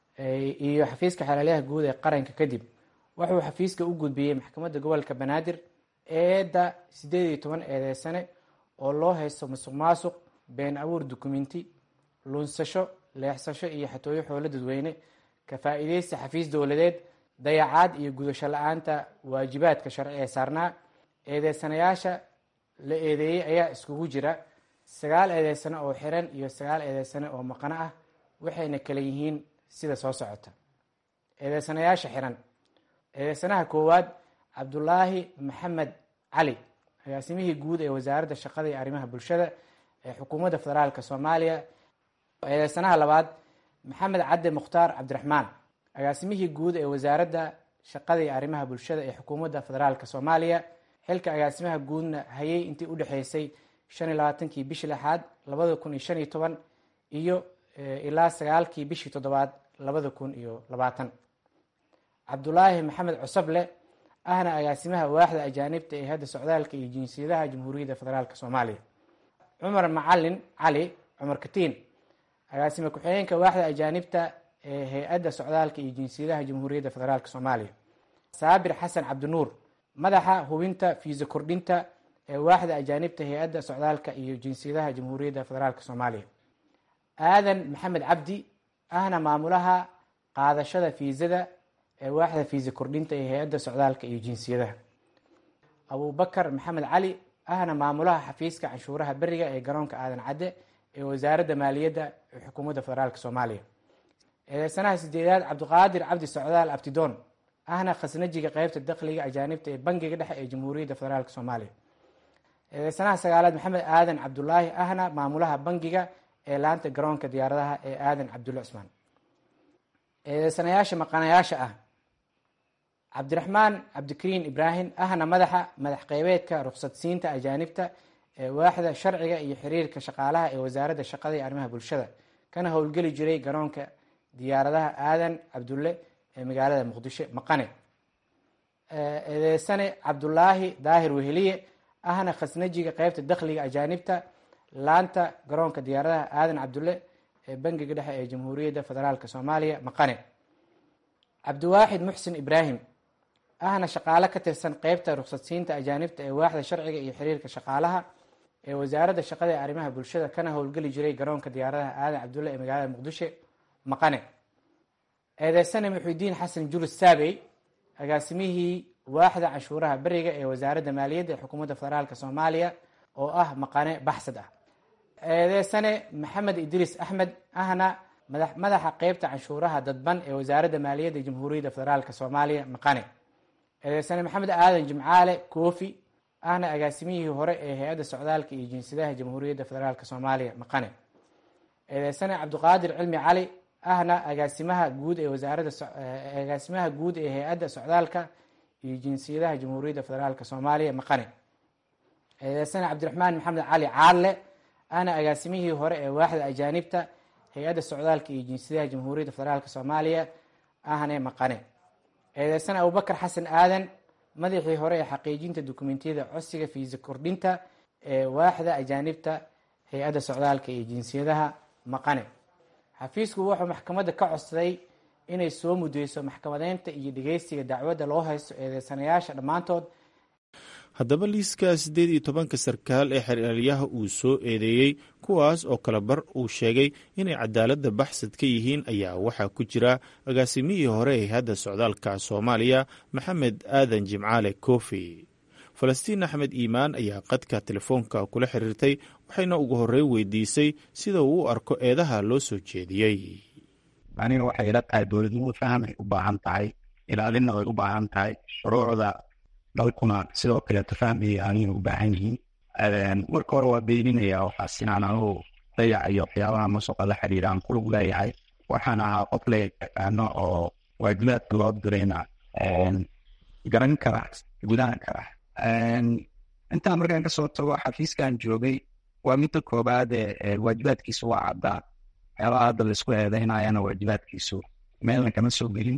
iyo xafiiska xeeralyaha guud ee qaranka kadib wuxuu xafiiska u gudbiyey maxkamadda gobolka banaadir eedda siddeed iyo toban eedeysane oo loo haysto musuq maasuq been abuur dukumenti lunsasho leexsasho iyo xatooyo xoolo dadweyne ka faa'iideysta xafiis dowladeed dayacaad iyo gudasho la-aanta waajibaadka sharci ee saarnaa eedeysanayaasha la eedeeyey ayaa iskugu jira sagaal eedeysane oo xiran iyo sagaal eedeysane oo maqano ah waxayna kala yihiin sida soo socota eedeysanayaasha xiran eedeysanaha koowaad cabdulaahi maxamed cali agaasimihii guud ee wasaaradda shaqada iyo arrimaha bulshada ee xukuumadda federaalk soomaaliya eedeysanaha labaad maxamed cadde mukhtaar cabdiraxmaan agaasimihii guud ee wasaaradda shaqada iyo arrimaha bulshada ee xukuumadda federaalk soomaaliya xilka agaasimaha guudna hayay intii u dhexeysay shan iyo labaatankii bishii lixaad labada kun iyo shan iyo toban iyo ilaa sagaalkii bishii toddobaad labada kun iyo labaatan cabdulaahi maxamed cusable ahna agaasimaha waaxda ajaanibta ee hadda socdaalka iyo jinsiyadaha jamhuuriyadda federaalk soomaaliya cumar macalin cali cumar katiin agaasime ku-xigeenka waaxda ajaanibta ee hay-adda socdaalka iyo jinsiyadaha jamhuuriyadda federaalk soomaaliya saabir xasan cabdinuur madaxa hubinta fiisa kordhinta ee waaxda ajaanibta hay-adda socdaalka iyo jinsiyadaha jamhuuriyadda federaalk soomaaliya aadan maxamed cabdi ahna maamulaha qaadashada fiisada ee waaxda fiisa kordhinta ee hay-adda socdaalka iyo jinsiyadaha abubakar maxamed cali ahna maamulaha xafiiska canshuuraha beriga ee garoonka aadan cadde ee wasaaradda maaliyadda ee xukuumadda federaalk soomaaliya eedeysanaha sideedaad cabdiqaadir cabdi socdaal abtidoon ahna khasnajiga qeybta dakhliga ajaanibta ee bangiga dhexe ee jamhuuriyadda federaalk soomaaliya eedeysanaha sagaalaad maxamed aadan cabdulaahi ahna maamulaha bangiga ee laanta garoonka diyaaradaha ee aadan cabdulle cusmaan eedeysanayaasha maqanayaasha ah cabdiraxmaan cabdikariin ibraahim ahna madaxa madax qeybeedka ruqsadsiinta ajaanibta ee waaxda sharciga iyo xiriirka shaqaalaha ee wasaaradda shaqada iyo arrimaha bulshada kana howlgeli jiray garoonka diyaaradaha aadan cabdulle ee magaalada muqdisho maqane eedeysane cabdulaahi daahir weheliye ahna khasnajiga qeybta dakhliga ajaanibta laanta garoonka diyaaradaha aadan cabdulle ee bangiga dhexe ee jamhuuriyadda federaalk soomaaliya maqane cabdiwaaxid muxsin ibraahim ahna shaqaale ka tirsan qeybta ruqsadsiinta ajaanibta ee waaxda sharciga iyo xiriirka shaqaalaha ee wasaaradda shaqada ee arrimaha bulshada kana howlgeli jiray garoonka diyaaradaha aadan cabdulle ee magaalada muqdisho maqane eedeysane muxudiin xasan julus saabey agaasimihii waaxda canshuuraha beriga ee wasaaradda maaliyadda ee xukuumadda federaalk soomaaliya oo ah maqane baxsad ah eedeysane maxamed idriis axmed ahna madaxa qeybta canshuuraha dadban ee wasaaradda maaliyadda jamhuuriyadda federaalk soomaaliya maqane eedeysane maxamed aadan jimcaale koofi ahna agaasimihii hore ee hay-adda socdaalka iyo jinsiyadaha jamhuuriyadda federaalk soomaaliya maqane eedeysane cabdiqaadir cilmi cali ahna agaasimaha guud ee wasaaradda agaasimaha guud ee hay-adda socdaalka iyo jinsiyadaha jamhuuriyadda federaalk soomaaliya maqane eedeysane cabdiraxmaan maxamed cali caadle ahna agaasimihii hore ee waaxda ajaanibta hay-adda socdaalka iyo jinsiyadaha jamhuuriyadda federaalk soomaaliya ahne maqane eedeysane abubakar xasan aadan madaxii hore ee xaqiijinta dukumentiyada codsiga fiisa kordhinta ee waaxda ajaanibta hay-adda socdaalka iyo jinsiyadaha maqane xafiisku wuxuu maxkamadda ka codsaday inay soo mudeyso maxkamadeynta iyo dhegeystiga dacwadda loo haysto eedeysanayaasha dhammaantood haddaba liiska siddeed iyo tobanka sarkaal ee xeraalyaha uu soo eedeeyey kuwaas oo kale bar uu sheegay inay cadaaladda baxsad ka yihiin ayaa waxaa ku jira agaasimihii hore ee hadda socdaalka soomaaliya maxamed aadan jimcaale koofi falastiin axmed iimaan ayaa qadka telefoonka kula xiriirtay waxayna ugu horreyn weydiisay sida uu u arko eedaha loo soo jeediyey aniga waxay ila tahay dowladnimadu fahamay u baahan tahay ilaalinna way u baahan tahay shuruucda dalkuna sidoo kaleeto fahmaya ayay u baahan yihiin marka hore waa beeninaya waxaas inaan anugu dayac iyo waxyaabaha musuqa la xiriira aan kulug leeyahay waxaan ahaa qof la yaqaano oo waajibaadka loo dirayna garan kara gudahan kara intaan markaan kasoo tago xafiiskan joogay waa midda koobaad ee waajibaadkiisu waa caddaa waxyaabaha hadda laisku eedeynayana waajibaadkiisu meelna kama soo gelin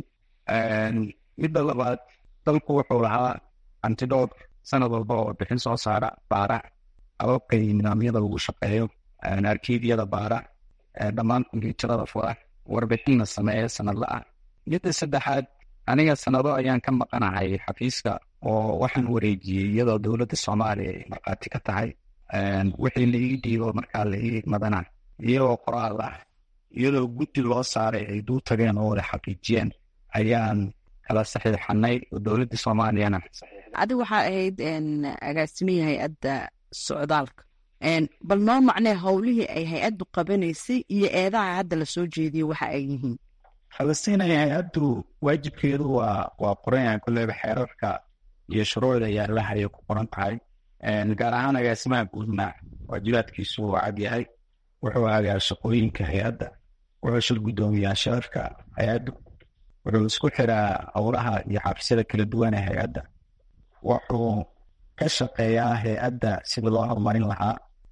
midda labaad dalku wuxuu lahaa antidhoor sanad walba oo bixin soo saara baara ababka iyo nidaamyada lagu shaqeeyo arkiibyada baara dhammaan kombyuutarada fura warbixinna sameeya sanadla ah midda saddexaad aniga sanado ayaan ka maqanahay xafiiska oo waxaan wareejiyey iyadoo dowladda soomaaliya ay markhaati ka tahay wixii la ii dhiibo markaa la ii madana iyagoo qoraal ah iyadoo guddi loo saaray ay duu tageen oo wada xaqiijiyeen ayaan kala saxiixanay oo dowladda soomaaliyana adiga waxaa ahayd agaasimihi hay-adda socdaalka bal noo macnee howlihii ay hay-addu qabanaysay iyo eedaha hadda lasoo jeediyey waxa ay yihiin falastiin ay hay-addu waajibkeedu waa waa qoran yahay kulleyba xeerarka iyo shuruucda yaalaha ayay ku qoran tahay gaar ahaan agaasimaha guudna waajibaadkiisu waa cad yahay wuxuu hagaa shaqooyinka hay-adda wuxuu shil guddoomiyaa sharafka hay-addu wuxuu isku xiraa howlaha iyo xafisyada kala duwan ee hay-adda wuxuu ka shaqeeyaa hay-adda sidii loo horumarin lahaa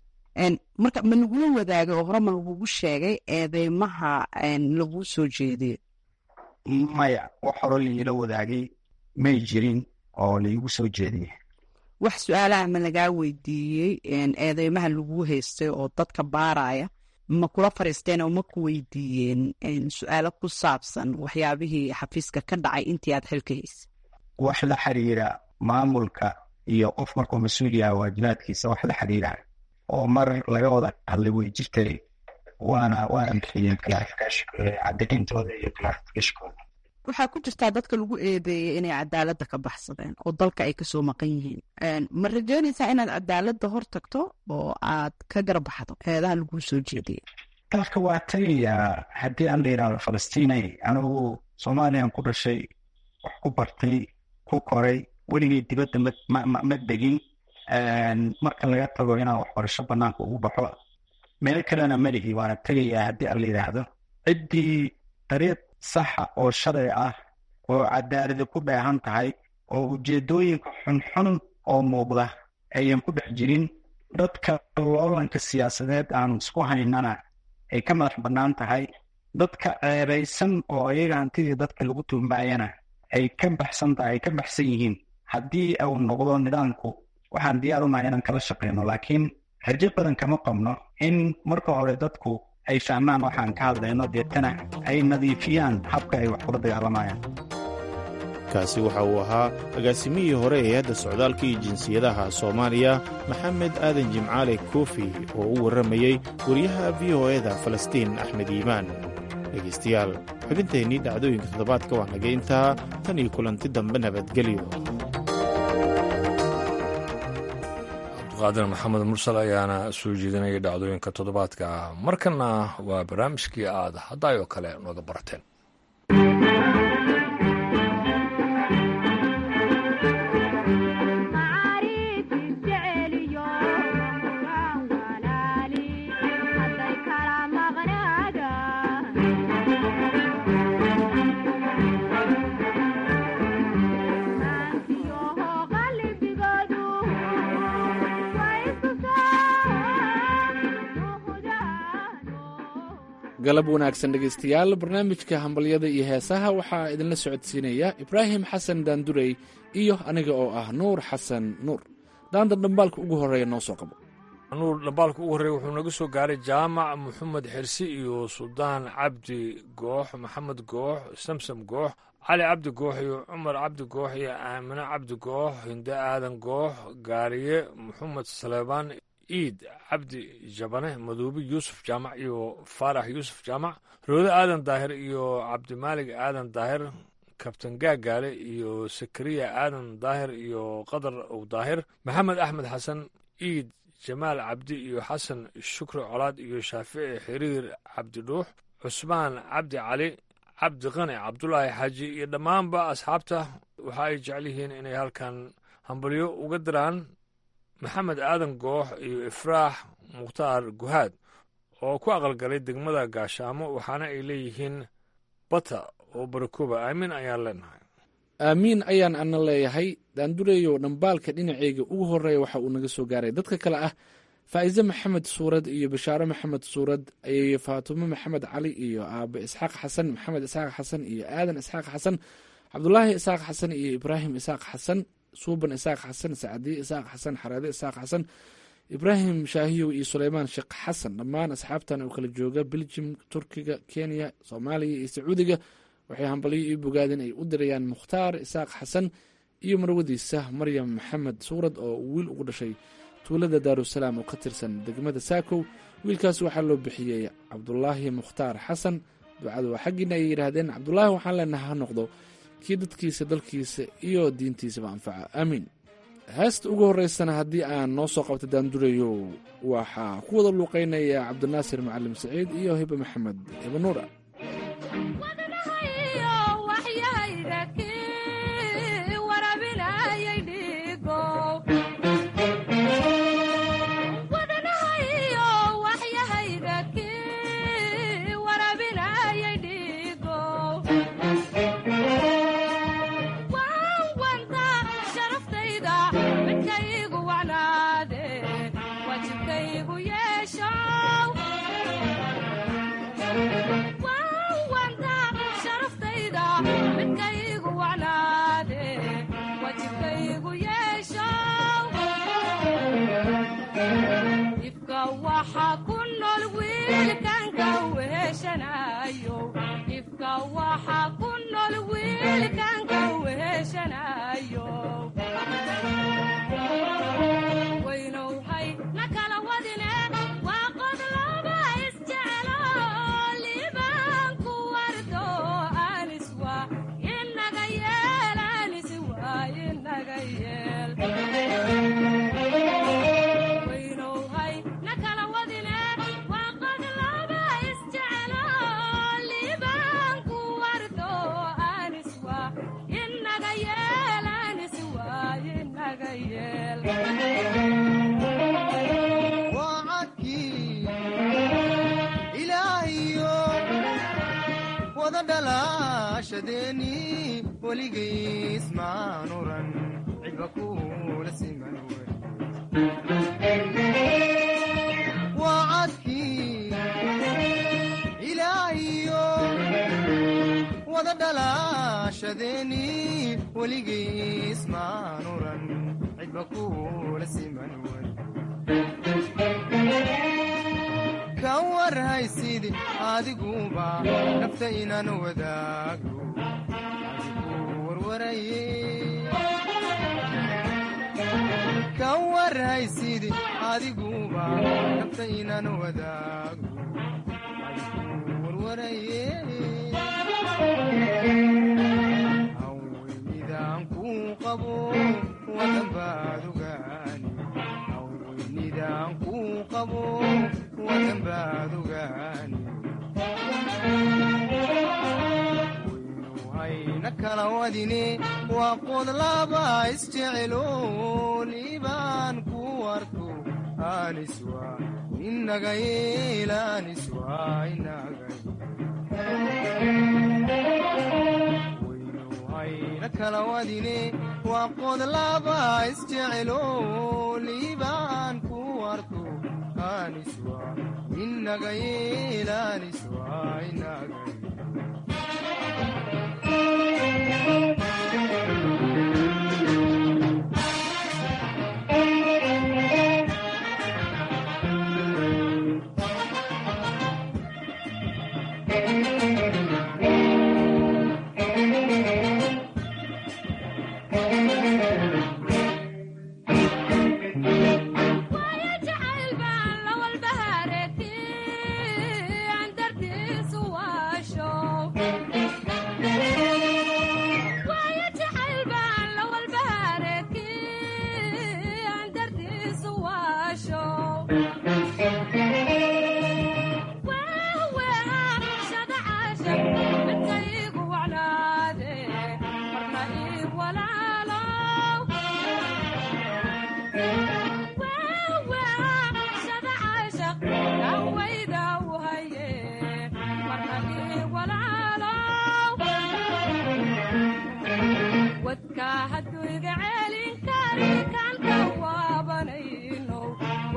marka ma lagula wadaagay oo hore ma lagugu sheegay eedeymaha laguu soo jeediyo maya wax hore liila wadaagay may jirin oo laigu soo jeediyey wax su-aalaha ma lagaa weydiiyey eedeymaha laguu haystay oo dadka baaraya ma kula fariisteen oo ma ku weydiiyeen su-aalo ku saabsan waxyaabihii xafiiska ka dhacay intii aad xilka haysay wax la xiriira maamulka iyo qof markuu mas-uul yaha waajibaadkiisa wax la xiriira oo mar laga wada hadlay way jirtay waana waana bixiyeen cadayntooda iyo clarificationkooda waxaa ku jirtaa dadka lagu eedeeyey inay cadaaladda ka baxsadeen oo dalka ay kasoo maqan yihiin ma rajeynaysaa inaad cadaaladda hor tagto oo aad ka garbaxdo eedaha laguu soo jeediyey dalka waa tagayaa haddii aan la yidhahdo falastiinay anigu soomaaliyan ku dhashay wax ku bartay ku koray weligay dibadda ma degin marka laga tago inaan waxbarasho banaanka ugu baxo meel kalena malihi waana tegayaa haddii aan la yidhaahdo ciddii dariiq saxa oo sharci ah oo cadaaladi ku dheehan tahay oo ujeedooyinka xunxun oo muuqda ayan ku dhex jirin dadka loolanka siyaasadeed aanu isku haynana ay ka madax bannaan tahay dadka ceebaysan oo iyaga hantidii dadka lagu tuumaayana ay ka baxsan tahay ay ka baxsan yihiin haddii uu noqdo nidaamku waxaan diyaar unahay inaan kala shaqeyno laakiin rajo badan kama qabno in marka hore dadku ay fahmaan waxaan ka hadlayno deetana ay nadiifiyaan habka ay wax kula dagaalamayaan kaasi waxa uu ahaa agaasimihii hore ee hay-adda socdaalka iyo jinsiyadaha soomaaliya maxamed aadan jimcaale koofi oo u warramayey wariyaha v o eda falastiin axmed iimaan dhegaystayaal xubinteennii dhacdooyinka toddobaadka waa naga intaa tan iyo kulanti dambe nabadgelyo qaadir maxamed mursal ayaana soo jeedinaya dhacdooyinka toddobaadka ah markana waa barnaamijkii aad haddaayoo kale nooga barateen galab wanaagsan dhegaystayaal barnaamijka hambalyada iyo heesaha waxaa idinla socodsiinaya ibraahim xasan daandurey iyo aniga oo ah nuur xasan nuur daanda dhambaalka ugu horreeya noo soo qabo nuur dhambaalka ugu horreeya wuxuu naga soo gaaray jaamac maxamed xirsi iyo suldaan cabdi goox maxamed goox samsam goox cali cabdi goox iyo cumar cabdi goox iyo aamine cabdi goox hinde aadan goox gaariye maxamed saleebaan iid cabdi jabane maduubi yuusuf jaamac iyo faarax yuusuf jaamac roode aadan daahir iyo cabdimaalig aadan daahir kabtan gaagaale iyo sakariya aadan daahir iyo qadar ow daahir maxamed axmed xasan iid jamaal cabdi iyo xasan shukri colaad iyo shaafici xiriir cabdi dhuux cusmaan cabdi cali cabdi qani cabdulaahi xaaji iyo dhammaanba asxaabta waxa ay jecel yihiin inay halkan hambalyo uga diraan maxamed aadan goox iyo ifraax mukhtaar guhaad oo ku aqalgalay degmada gaashaamo waxaana ay leeyihiin bata oo barakuba aamin ayaan leenahay aamiin ayaan ana leeyahay daandureeyo dhambaalka dhinaceyga ugu horeeya waxa uu naga soo gaaray dadka kale ah faa'iise maxamed suurad iyo bashaare maxamed suurad iyo faatumo maxamed cali iyo aabe isxaaq xasan maxamed isxaaq xasan iyo aadan isxaaq xasan cabdulaahi isxaaq xasan iyo ibraahim isxaaq xasan suuban isxaaq xasan sacdiye isxaaq xasan xareede isxaaq xasan ibraahim shaahiyow iyo suleymaan sheekh xasan dhammaan asxaabtan oo kala jooga beljim turkiga kenya soomaaliya iyo sacuudiga waxay hambalyo io bogaadeen ay u dirayaan mukhtaar isaaq xasan iyo marwadiisa maryam maxamed suurad oo wiil ugu dhashay tuulada daarusalaam oo ka tirsan degmada saakow wiilkaas waxaa loo bixiyey cabdulaahi mukhtaar xasan ducadu waa xaggiina ay yidhaahdeen cabdulaahi waxaan leenaha ha noqdo kii dadkiisa dalkiisa iyo diintiisaba anfaca aamiin heesta ugu horeysana haddii aan noo soo qabta daandureyo waxaa ku wada luuqeynaya cabdinaasir macalim saciid iyo hibe maxamed hibanuura jacayl baan la walbahareeti aan dartiisu waasho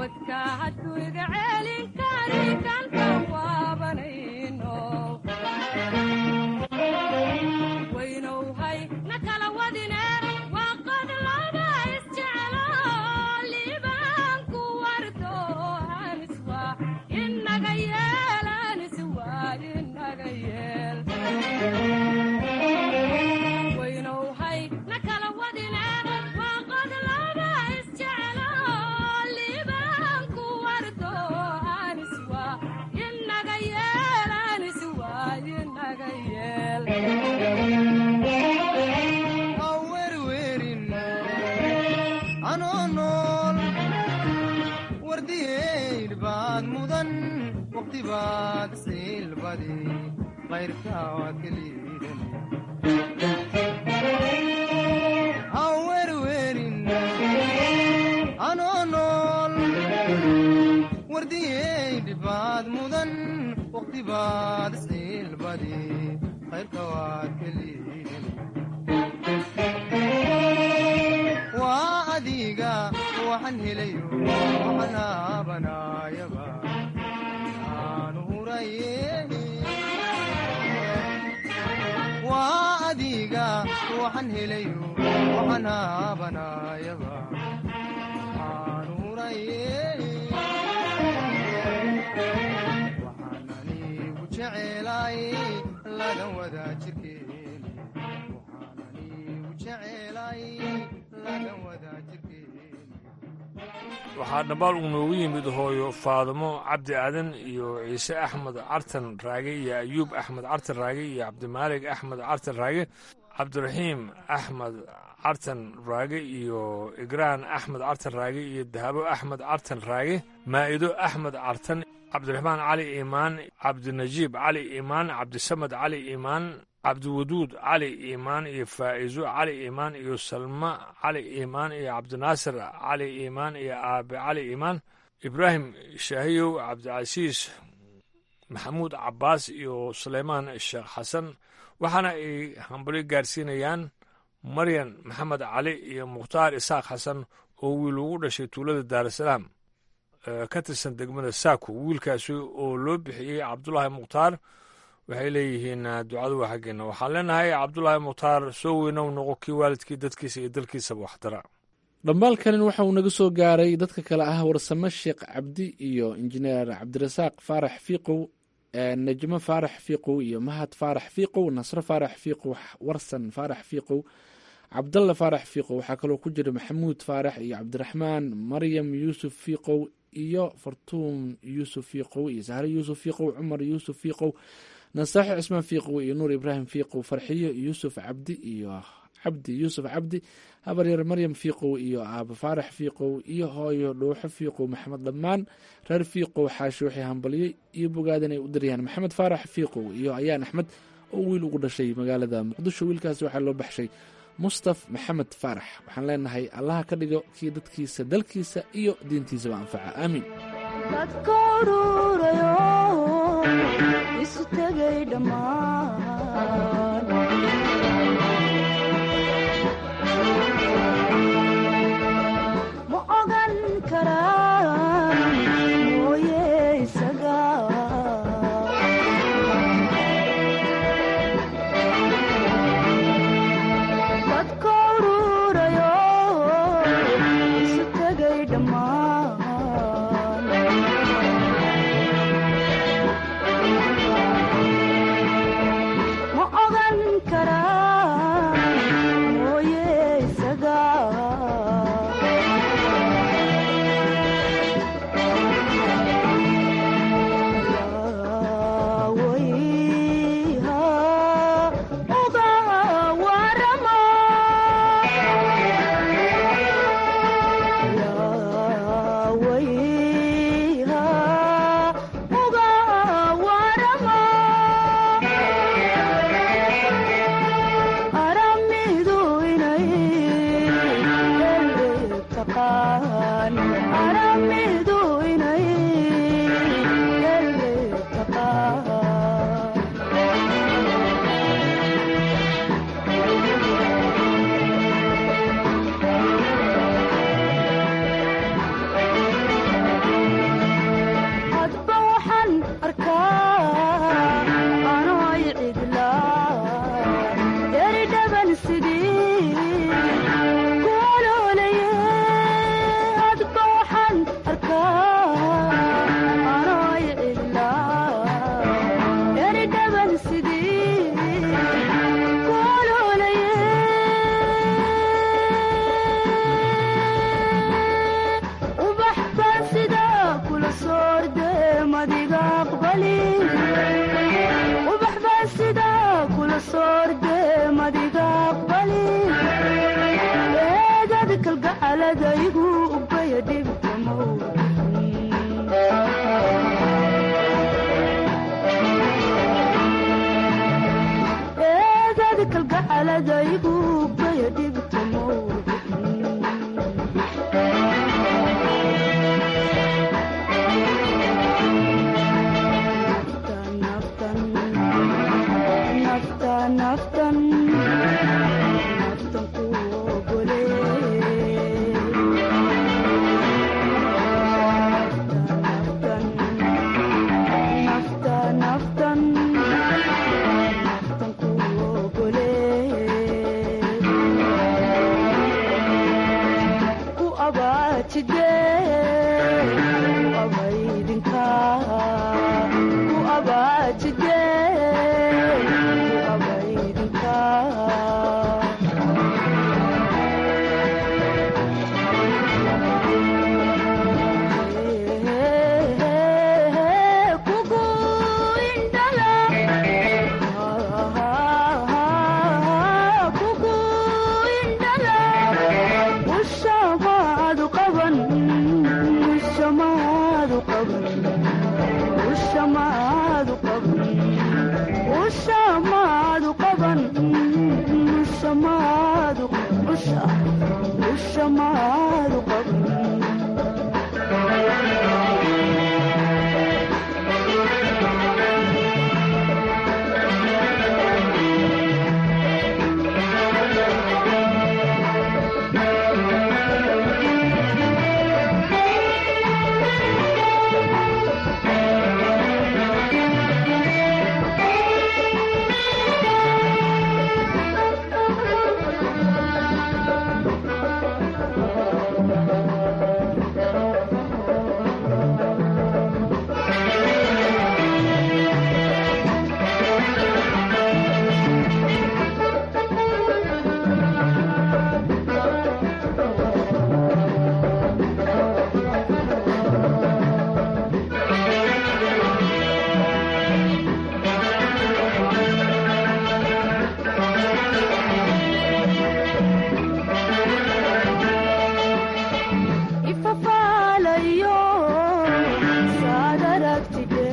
waxaa dhambaal uu noogu yimid hooyo faadimo cabdi aadan iyo ciise axmed cartan raage iyo ayuub axmed cartan raage iyo cabdimaalig axmed cartan raage cabdiraxiim axmed cartan raage iyo igraan axmed cartan raage iyo dahabo axmed cartan raage maa'ido axmed cartan cabdiraxmaan cali iimaan cabdinajiib cali iimaan cabdisamed cali iimaan cabdiwaduud cali iimaan iyo faa'izo cali iimaan iyo salma cali iimaan iyo cabdinaasir cali iimaan iyo aabe cali iimaan ibraahim shaahiyow cabdicasiis maxamuud cabbaas iyo suleymaan sheekh xasan waxaana ay hambali gaarsiinayaan maryan maxamed cali iyo mukhtaar isaaq xasan oo wiil ugu dhashay tuulada daarasalaam ka tirsan degmada saako wiilkaasi oo loo bixiyey cabdulaahi mukhtaar waxay leeyihiin ducadu waa xaggeena waxaan leenahay cabdulaahi mukhtaar soo weynow noqo kii waalidkii dadkiisa iyo dalkiisaba waxdara dhambaalkanin waxa uu naga soo gaaray dadka kale ah warsame sheekh cabdi iyo injineer cabdirasaaq faarax fiiqow najmo faarax fiiqow iyo mahad faarax fiiqow nasro faarax fiiqow warsan faarax fiiqow cabdalla faarax fiiqow waxaa kaloo ku jira maxamuud faarax iyo cabdiraxmaan maryam yuusuf fiiqow iyo fartuun yuusuf fiiqow iyo sahre yuusuf fiiqow cumar yuusuf fiiqow nasaaxo cismaan fiiqow iyo nuur ibraahim fiiqow farxiyo yuusuf cabdi iyo cabdi yuusuf cabdi habaryar maryam fiiqow iyo aaba faarax fiiqow iyo hooyo dhuuxo fiiqow maxamed dhammaan reer fiiqow xaashi waxay hambaliyey iyo bogaadan ay u daryaan maxamed faarax fiiqow iyo ayaan axmed oo wiil ugu dhashay magaalada muqdisho wiilkaasi waxaa loo baxshay mustaf maxamed faarax waxaan leenahay allaha ka dhigo kii dadkiisa dalkiisa iyo diintiisaba anfaca aamiin dadka ururayo isu tegay dhammaan ma ogan karaan mooye isaga dadka ururayo isu tegay dhammaan ma ogan karaan mooye isaga kula soorde madiga aqbali ubax baa sidaa kula soorde madiga aqbali eegad kalgacaladaygu ubaya dhibta eegad kalgacaladaygu ubaya dhibta naftan naftan ku ogole naftan naftan naftan ku ogole ku abaajide ku abaydinka ku abaajide ku abaydinka kugu indhala kugu indhala ushamaadu qaban ushamaadu qaban ushamaadu qaban ushamaadu qaban ushamaadu usha ushamaadu qaban ifafaalayo saad aragtide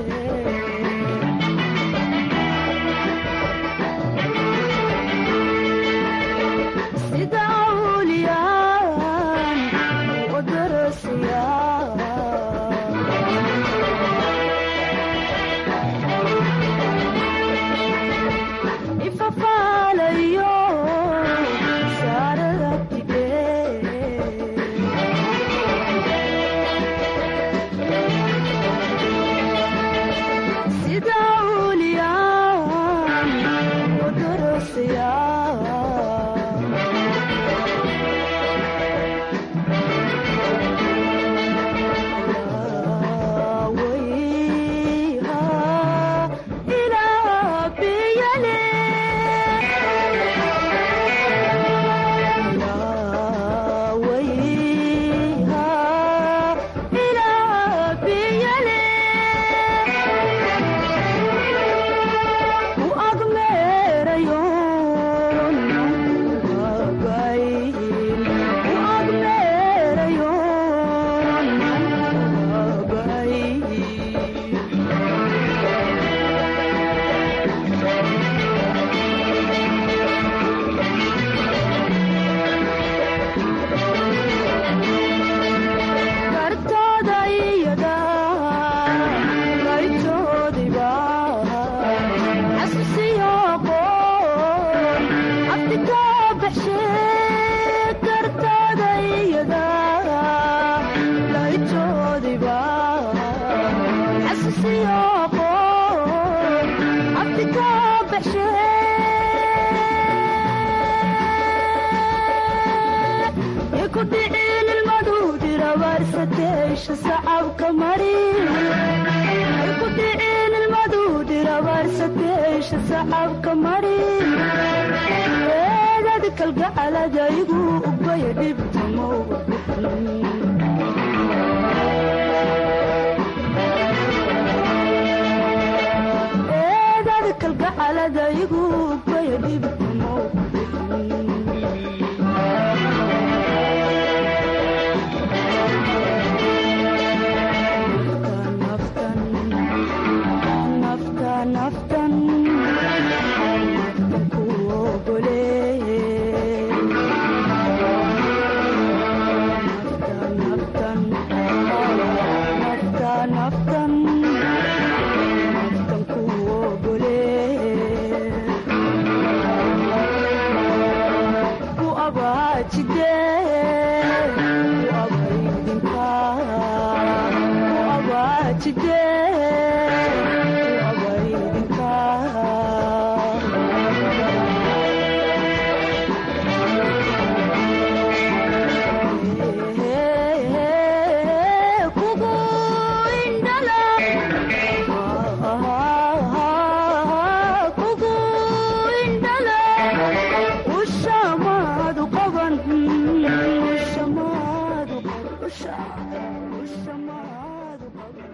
sida awliyaan u darasaya ifafaalayo saad aragtide sida awliyaan u darasaya kartooda iyada qaytoodiba xasuusiyo qoon abti ka baxshe kartooda iyada qaytoodiba xasuusiyo qoon abti ka baxshe ku dhicin ilmadu dirabaarsateesha sacabka mari ku dhicin ilmadu dirabaarsateesha sacabka mari eegad kalgacaladaygu ubaya dhibta mowga igu baya dhibkumo nafta naftan naftan ku ogole naftan nafta naftan naftan ku ogole ku abaajide ku abaydinka ku abaajide ku abaydinka kugu indhala kugu indhala ushamaadu qaban ushamaadu ushamaadu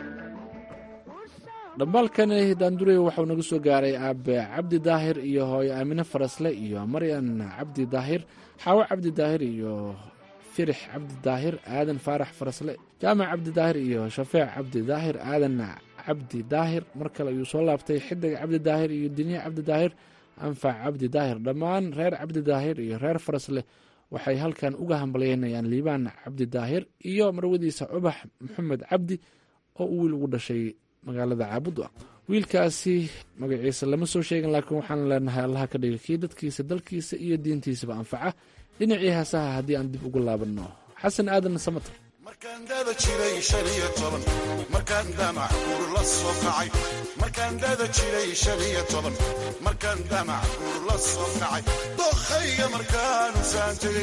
dhambaalkani daandurey waxau naga soo gaaray aabe cabdi daahir iyo hooyo aamine farasle iyo maryan cabdi daahir xaawo cabdi daahir iyo firix cabdi daahir aadan faarax farasle jaamac cabdi daahir iyo shafeec cabdi daahir aadan cabdi daahir mar kale ayuu soo laabtay xidig cabdi daahir iyo diniya cabdi daahir anfac cabdi daahir dhammaan reer cabdi daahir iyo reer farasle waxay halkan uga hambalyeynayaan liibaan cabdi daahir iyo marwadiisa cubax maxamed cabdi oo uu wiil ugu dhashay magaalada caabudwa wiilkaasi magaciisa lama soo sheegin laakiin waxaan leenahay allaha ka dhiga kii dadkiisa dalkiisa iyo diintiisaba anfaca dhinacii heesaha haddii aan dib ugu laabanno xasan aadan samater markaan dada jiray shan iyo toban markaan damac guur la soo kacay markaan dada jiray shan iyo toban markaan damac guur la soo kacay dokhayga markaanu saan tegey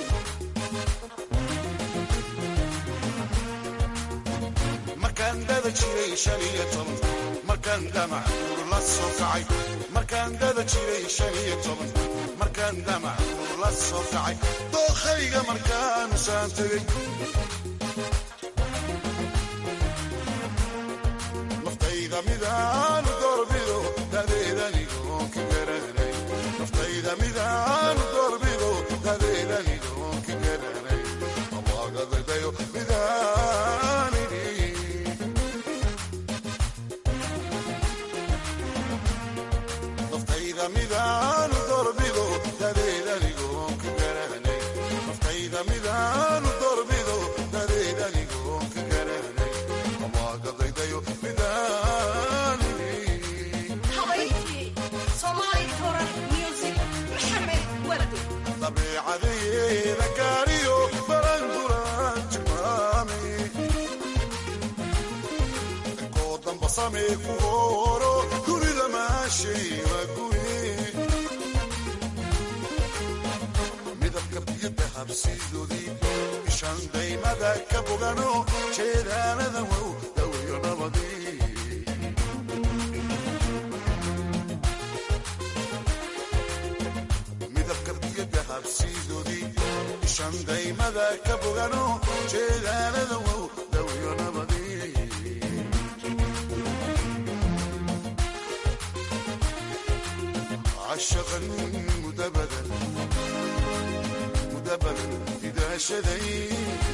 markaan dada jiray shan iyo toban markaan damac guur la soo kacay markaan dada jiray shan iyo toban markaan damac guur la soo kacay dokhayga markaanu saan tegey naftayda midaanu doorbido dadeedanigoon ka garanay naftayda midaanu doorbido dadeedanigoon ka garanay abaagadayo midaanini naftayda midaanu doorbido dadeedanigoon ka garanay naftayda midaanu doorbido dadeedanigoon ka garanay abaagadayo midaanini dabeecadeeda gaariyo baranguran tilmaami koo damba samee ku horo dunida maashay waa guye midabka biyada habsiidoodii ishan daymada ka bogano jeedaanada wow daweyo nabadii midabka biyada habsiidoodii ishan daymada ka bogano jeedaanada wow daweyo nabadii عشقا مدبدا مدبدا إذا شذي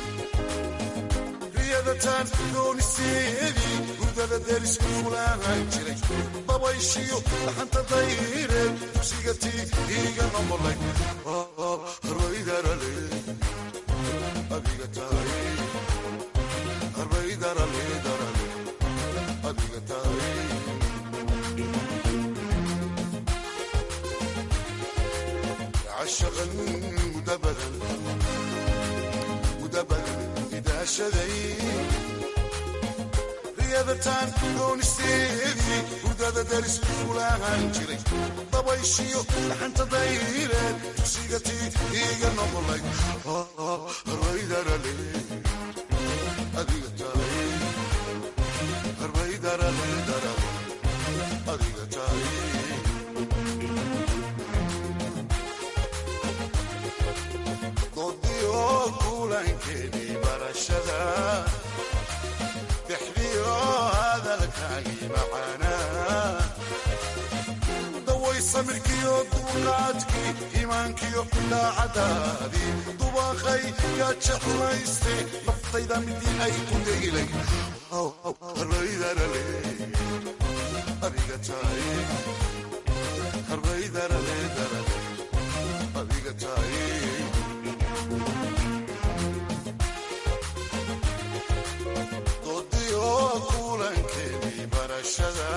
riyadataan doonisteedii hurdada derisku fulaahan jiray dabayshiyo dhaxanta dayreed dugsiga tii iiga noqolay harbaydarale adiga tahay harbaydarale darale adiga tahay عشقا مدبدا مدبدا إذا شذي riyadataan doonisteedii hurdada daris fulaahan jiray dabayshiyo dhaxanta dayreed dugsiga tii iiga noqolay harbaydarale adiga tahay harbaydarale darale adiga tahay doodiyo kulankeedii barashada dexdiyo hadalkaagii macaanaa daway samirkiyo dulqaadkii iimaankiyo daacadaadii dubaqay yaa jeclayste naftayda midii ay ku degilay harbaydarale adiga tahay harbaydarale darale adiga tahay dodiyo kulankeedii barashada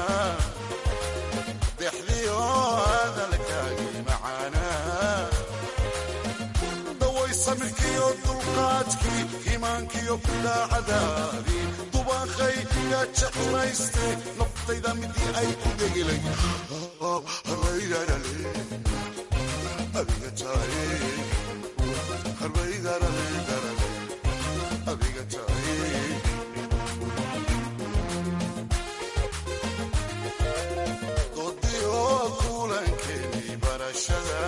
dexdiyo hadalkaagii macaanaa daway samirkiyo dulqaadkii iimaankiyo daacadaadii dubaqay yaa jeclayste naftayda midii ay ku degilay harbaydarale adiga tahay harbaydarale darale adiga tahay dodiyo kulankeedii barashada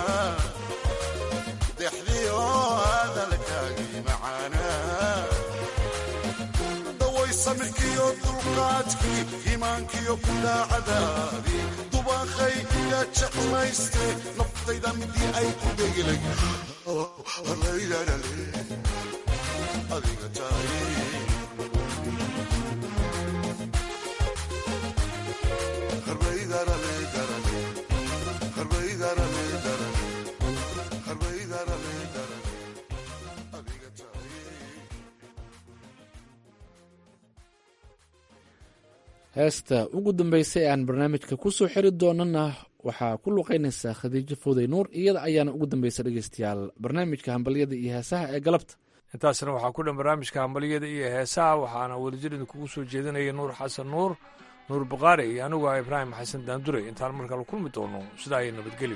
dexdiyo hadalkaagii macaanaa daway samirkiyo dulqaadkii iimaankiyo daacadaadii dubaqay yaa jeclayste naftayda midii ay ku degilay harbaydarale adiga tahay harbaydarale darale harbaydarale darale harbaydarale darale adiga tahay heesta ugu dambeysay aan barnaamijka kusoo xiri doonana waxaa ku luqeynaysaa khadiijo fowday nuur iyada ayaana ugu dambeysa dhegeystayaal barnaamijka hambalyada iyo heesaha ee galabta intaasna waxaa ku dhan barnaamijka hambalyada iyo heesaha waxaana wadajir idinkugu soo jeedinaya nuur xasan nuur nuur bukhaari iyo anigu ah ibraahim xasan daandure intaan mar kale kulmi doono sidaa iyo nabadgelyo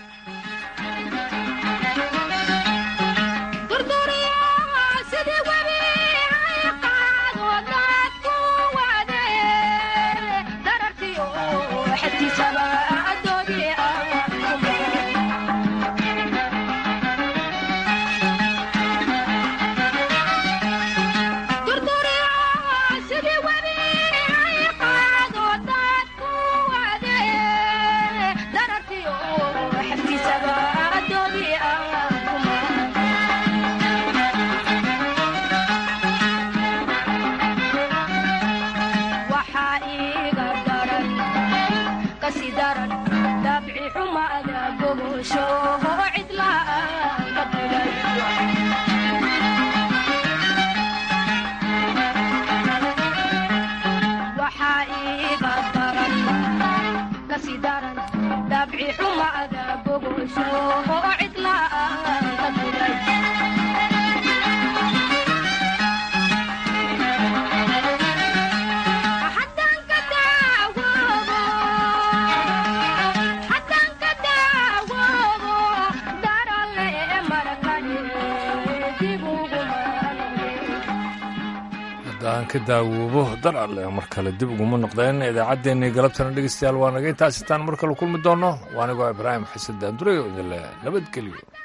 haddaan ka daawoobo dar alle mar kale dib uguma noqdeen idaacaddeenii galabtana dhegeystayaal waa naga intaas intaan mar kale kulmi doonno waa anigoo ibraahim xasan daandure oo idinle nabadgelyo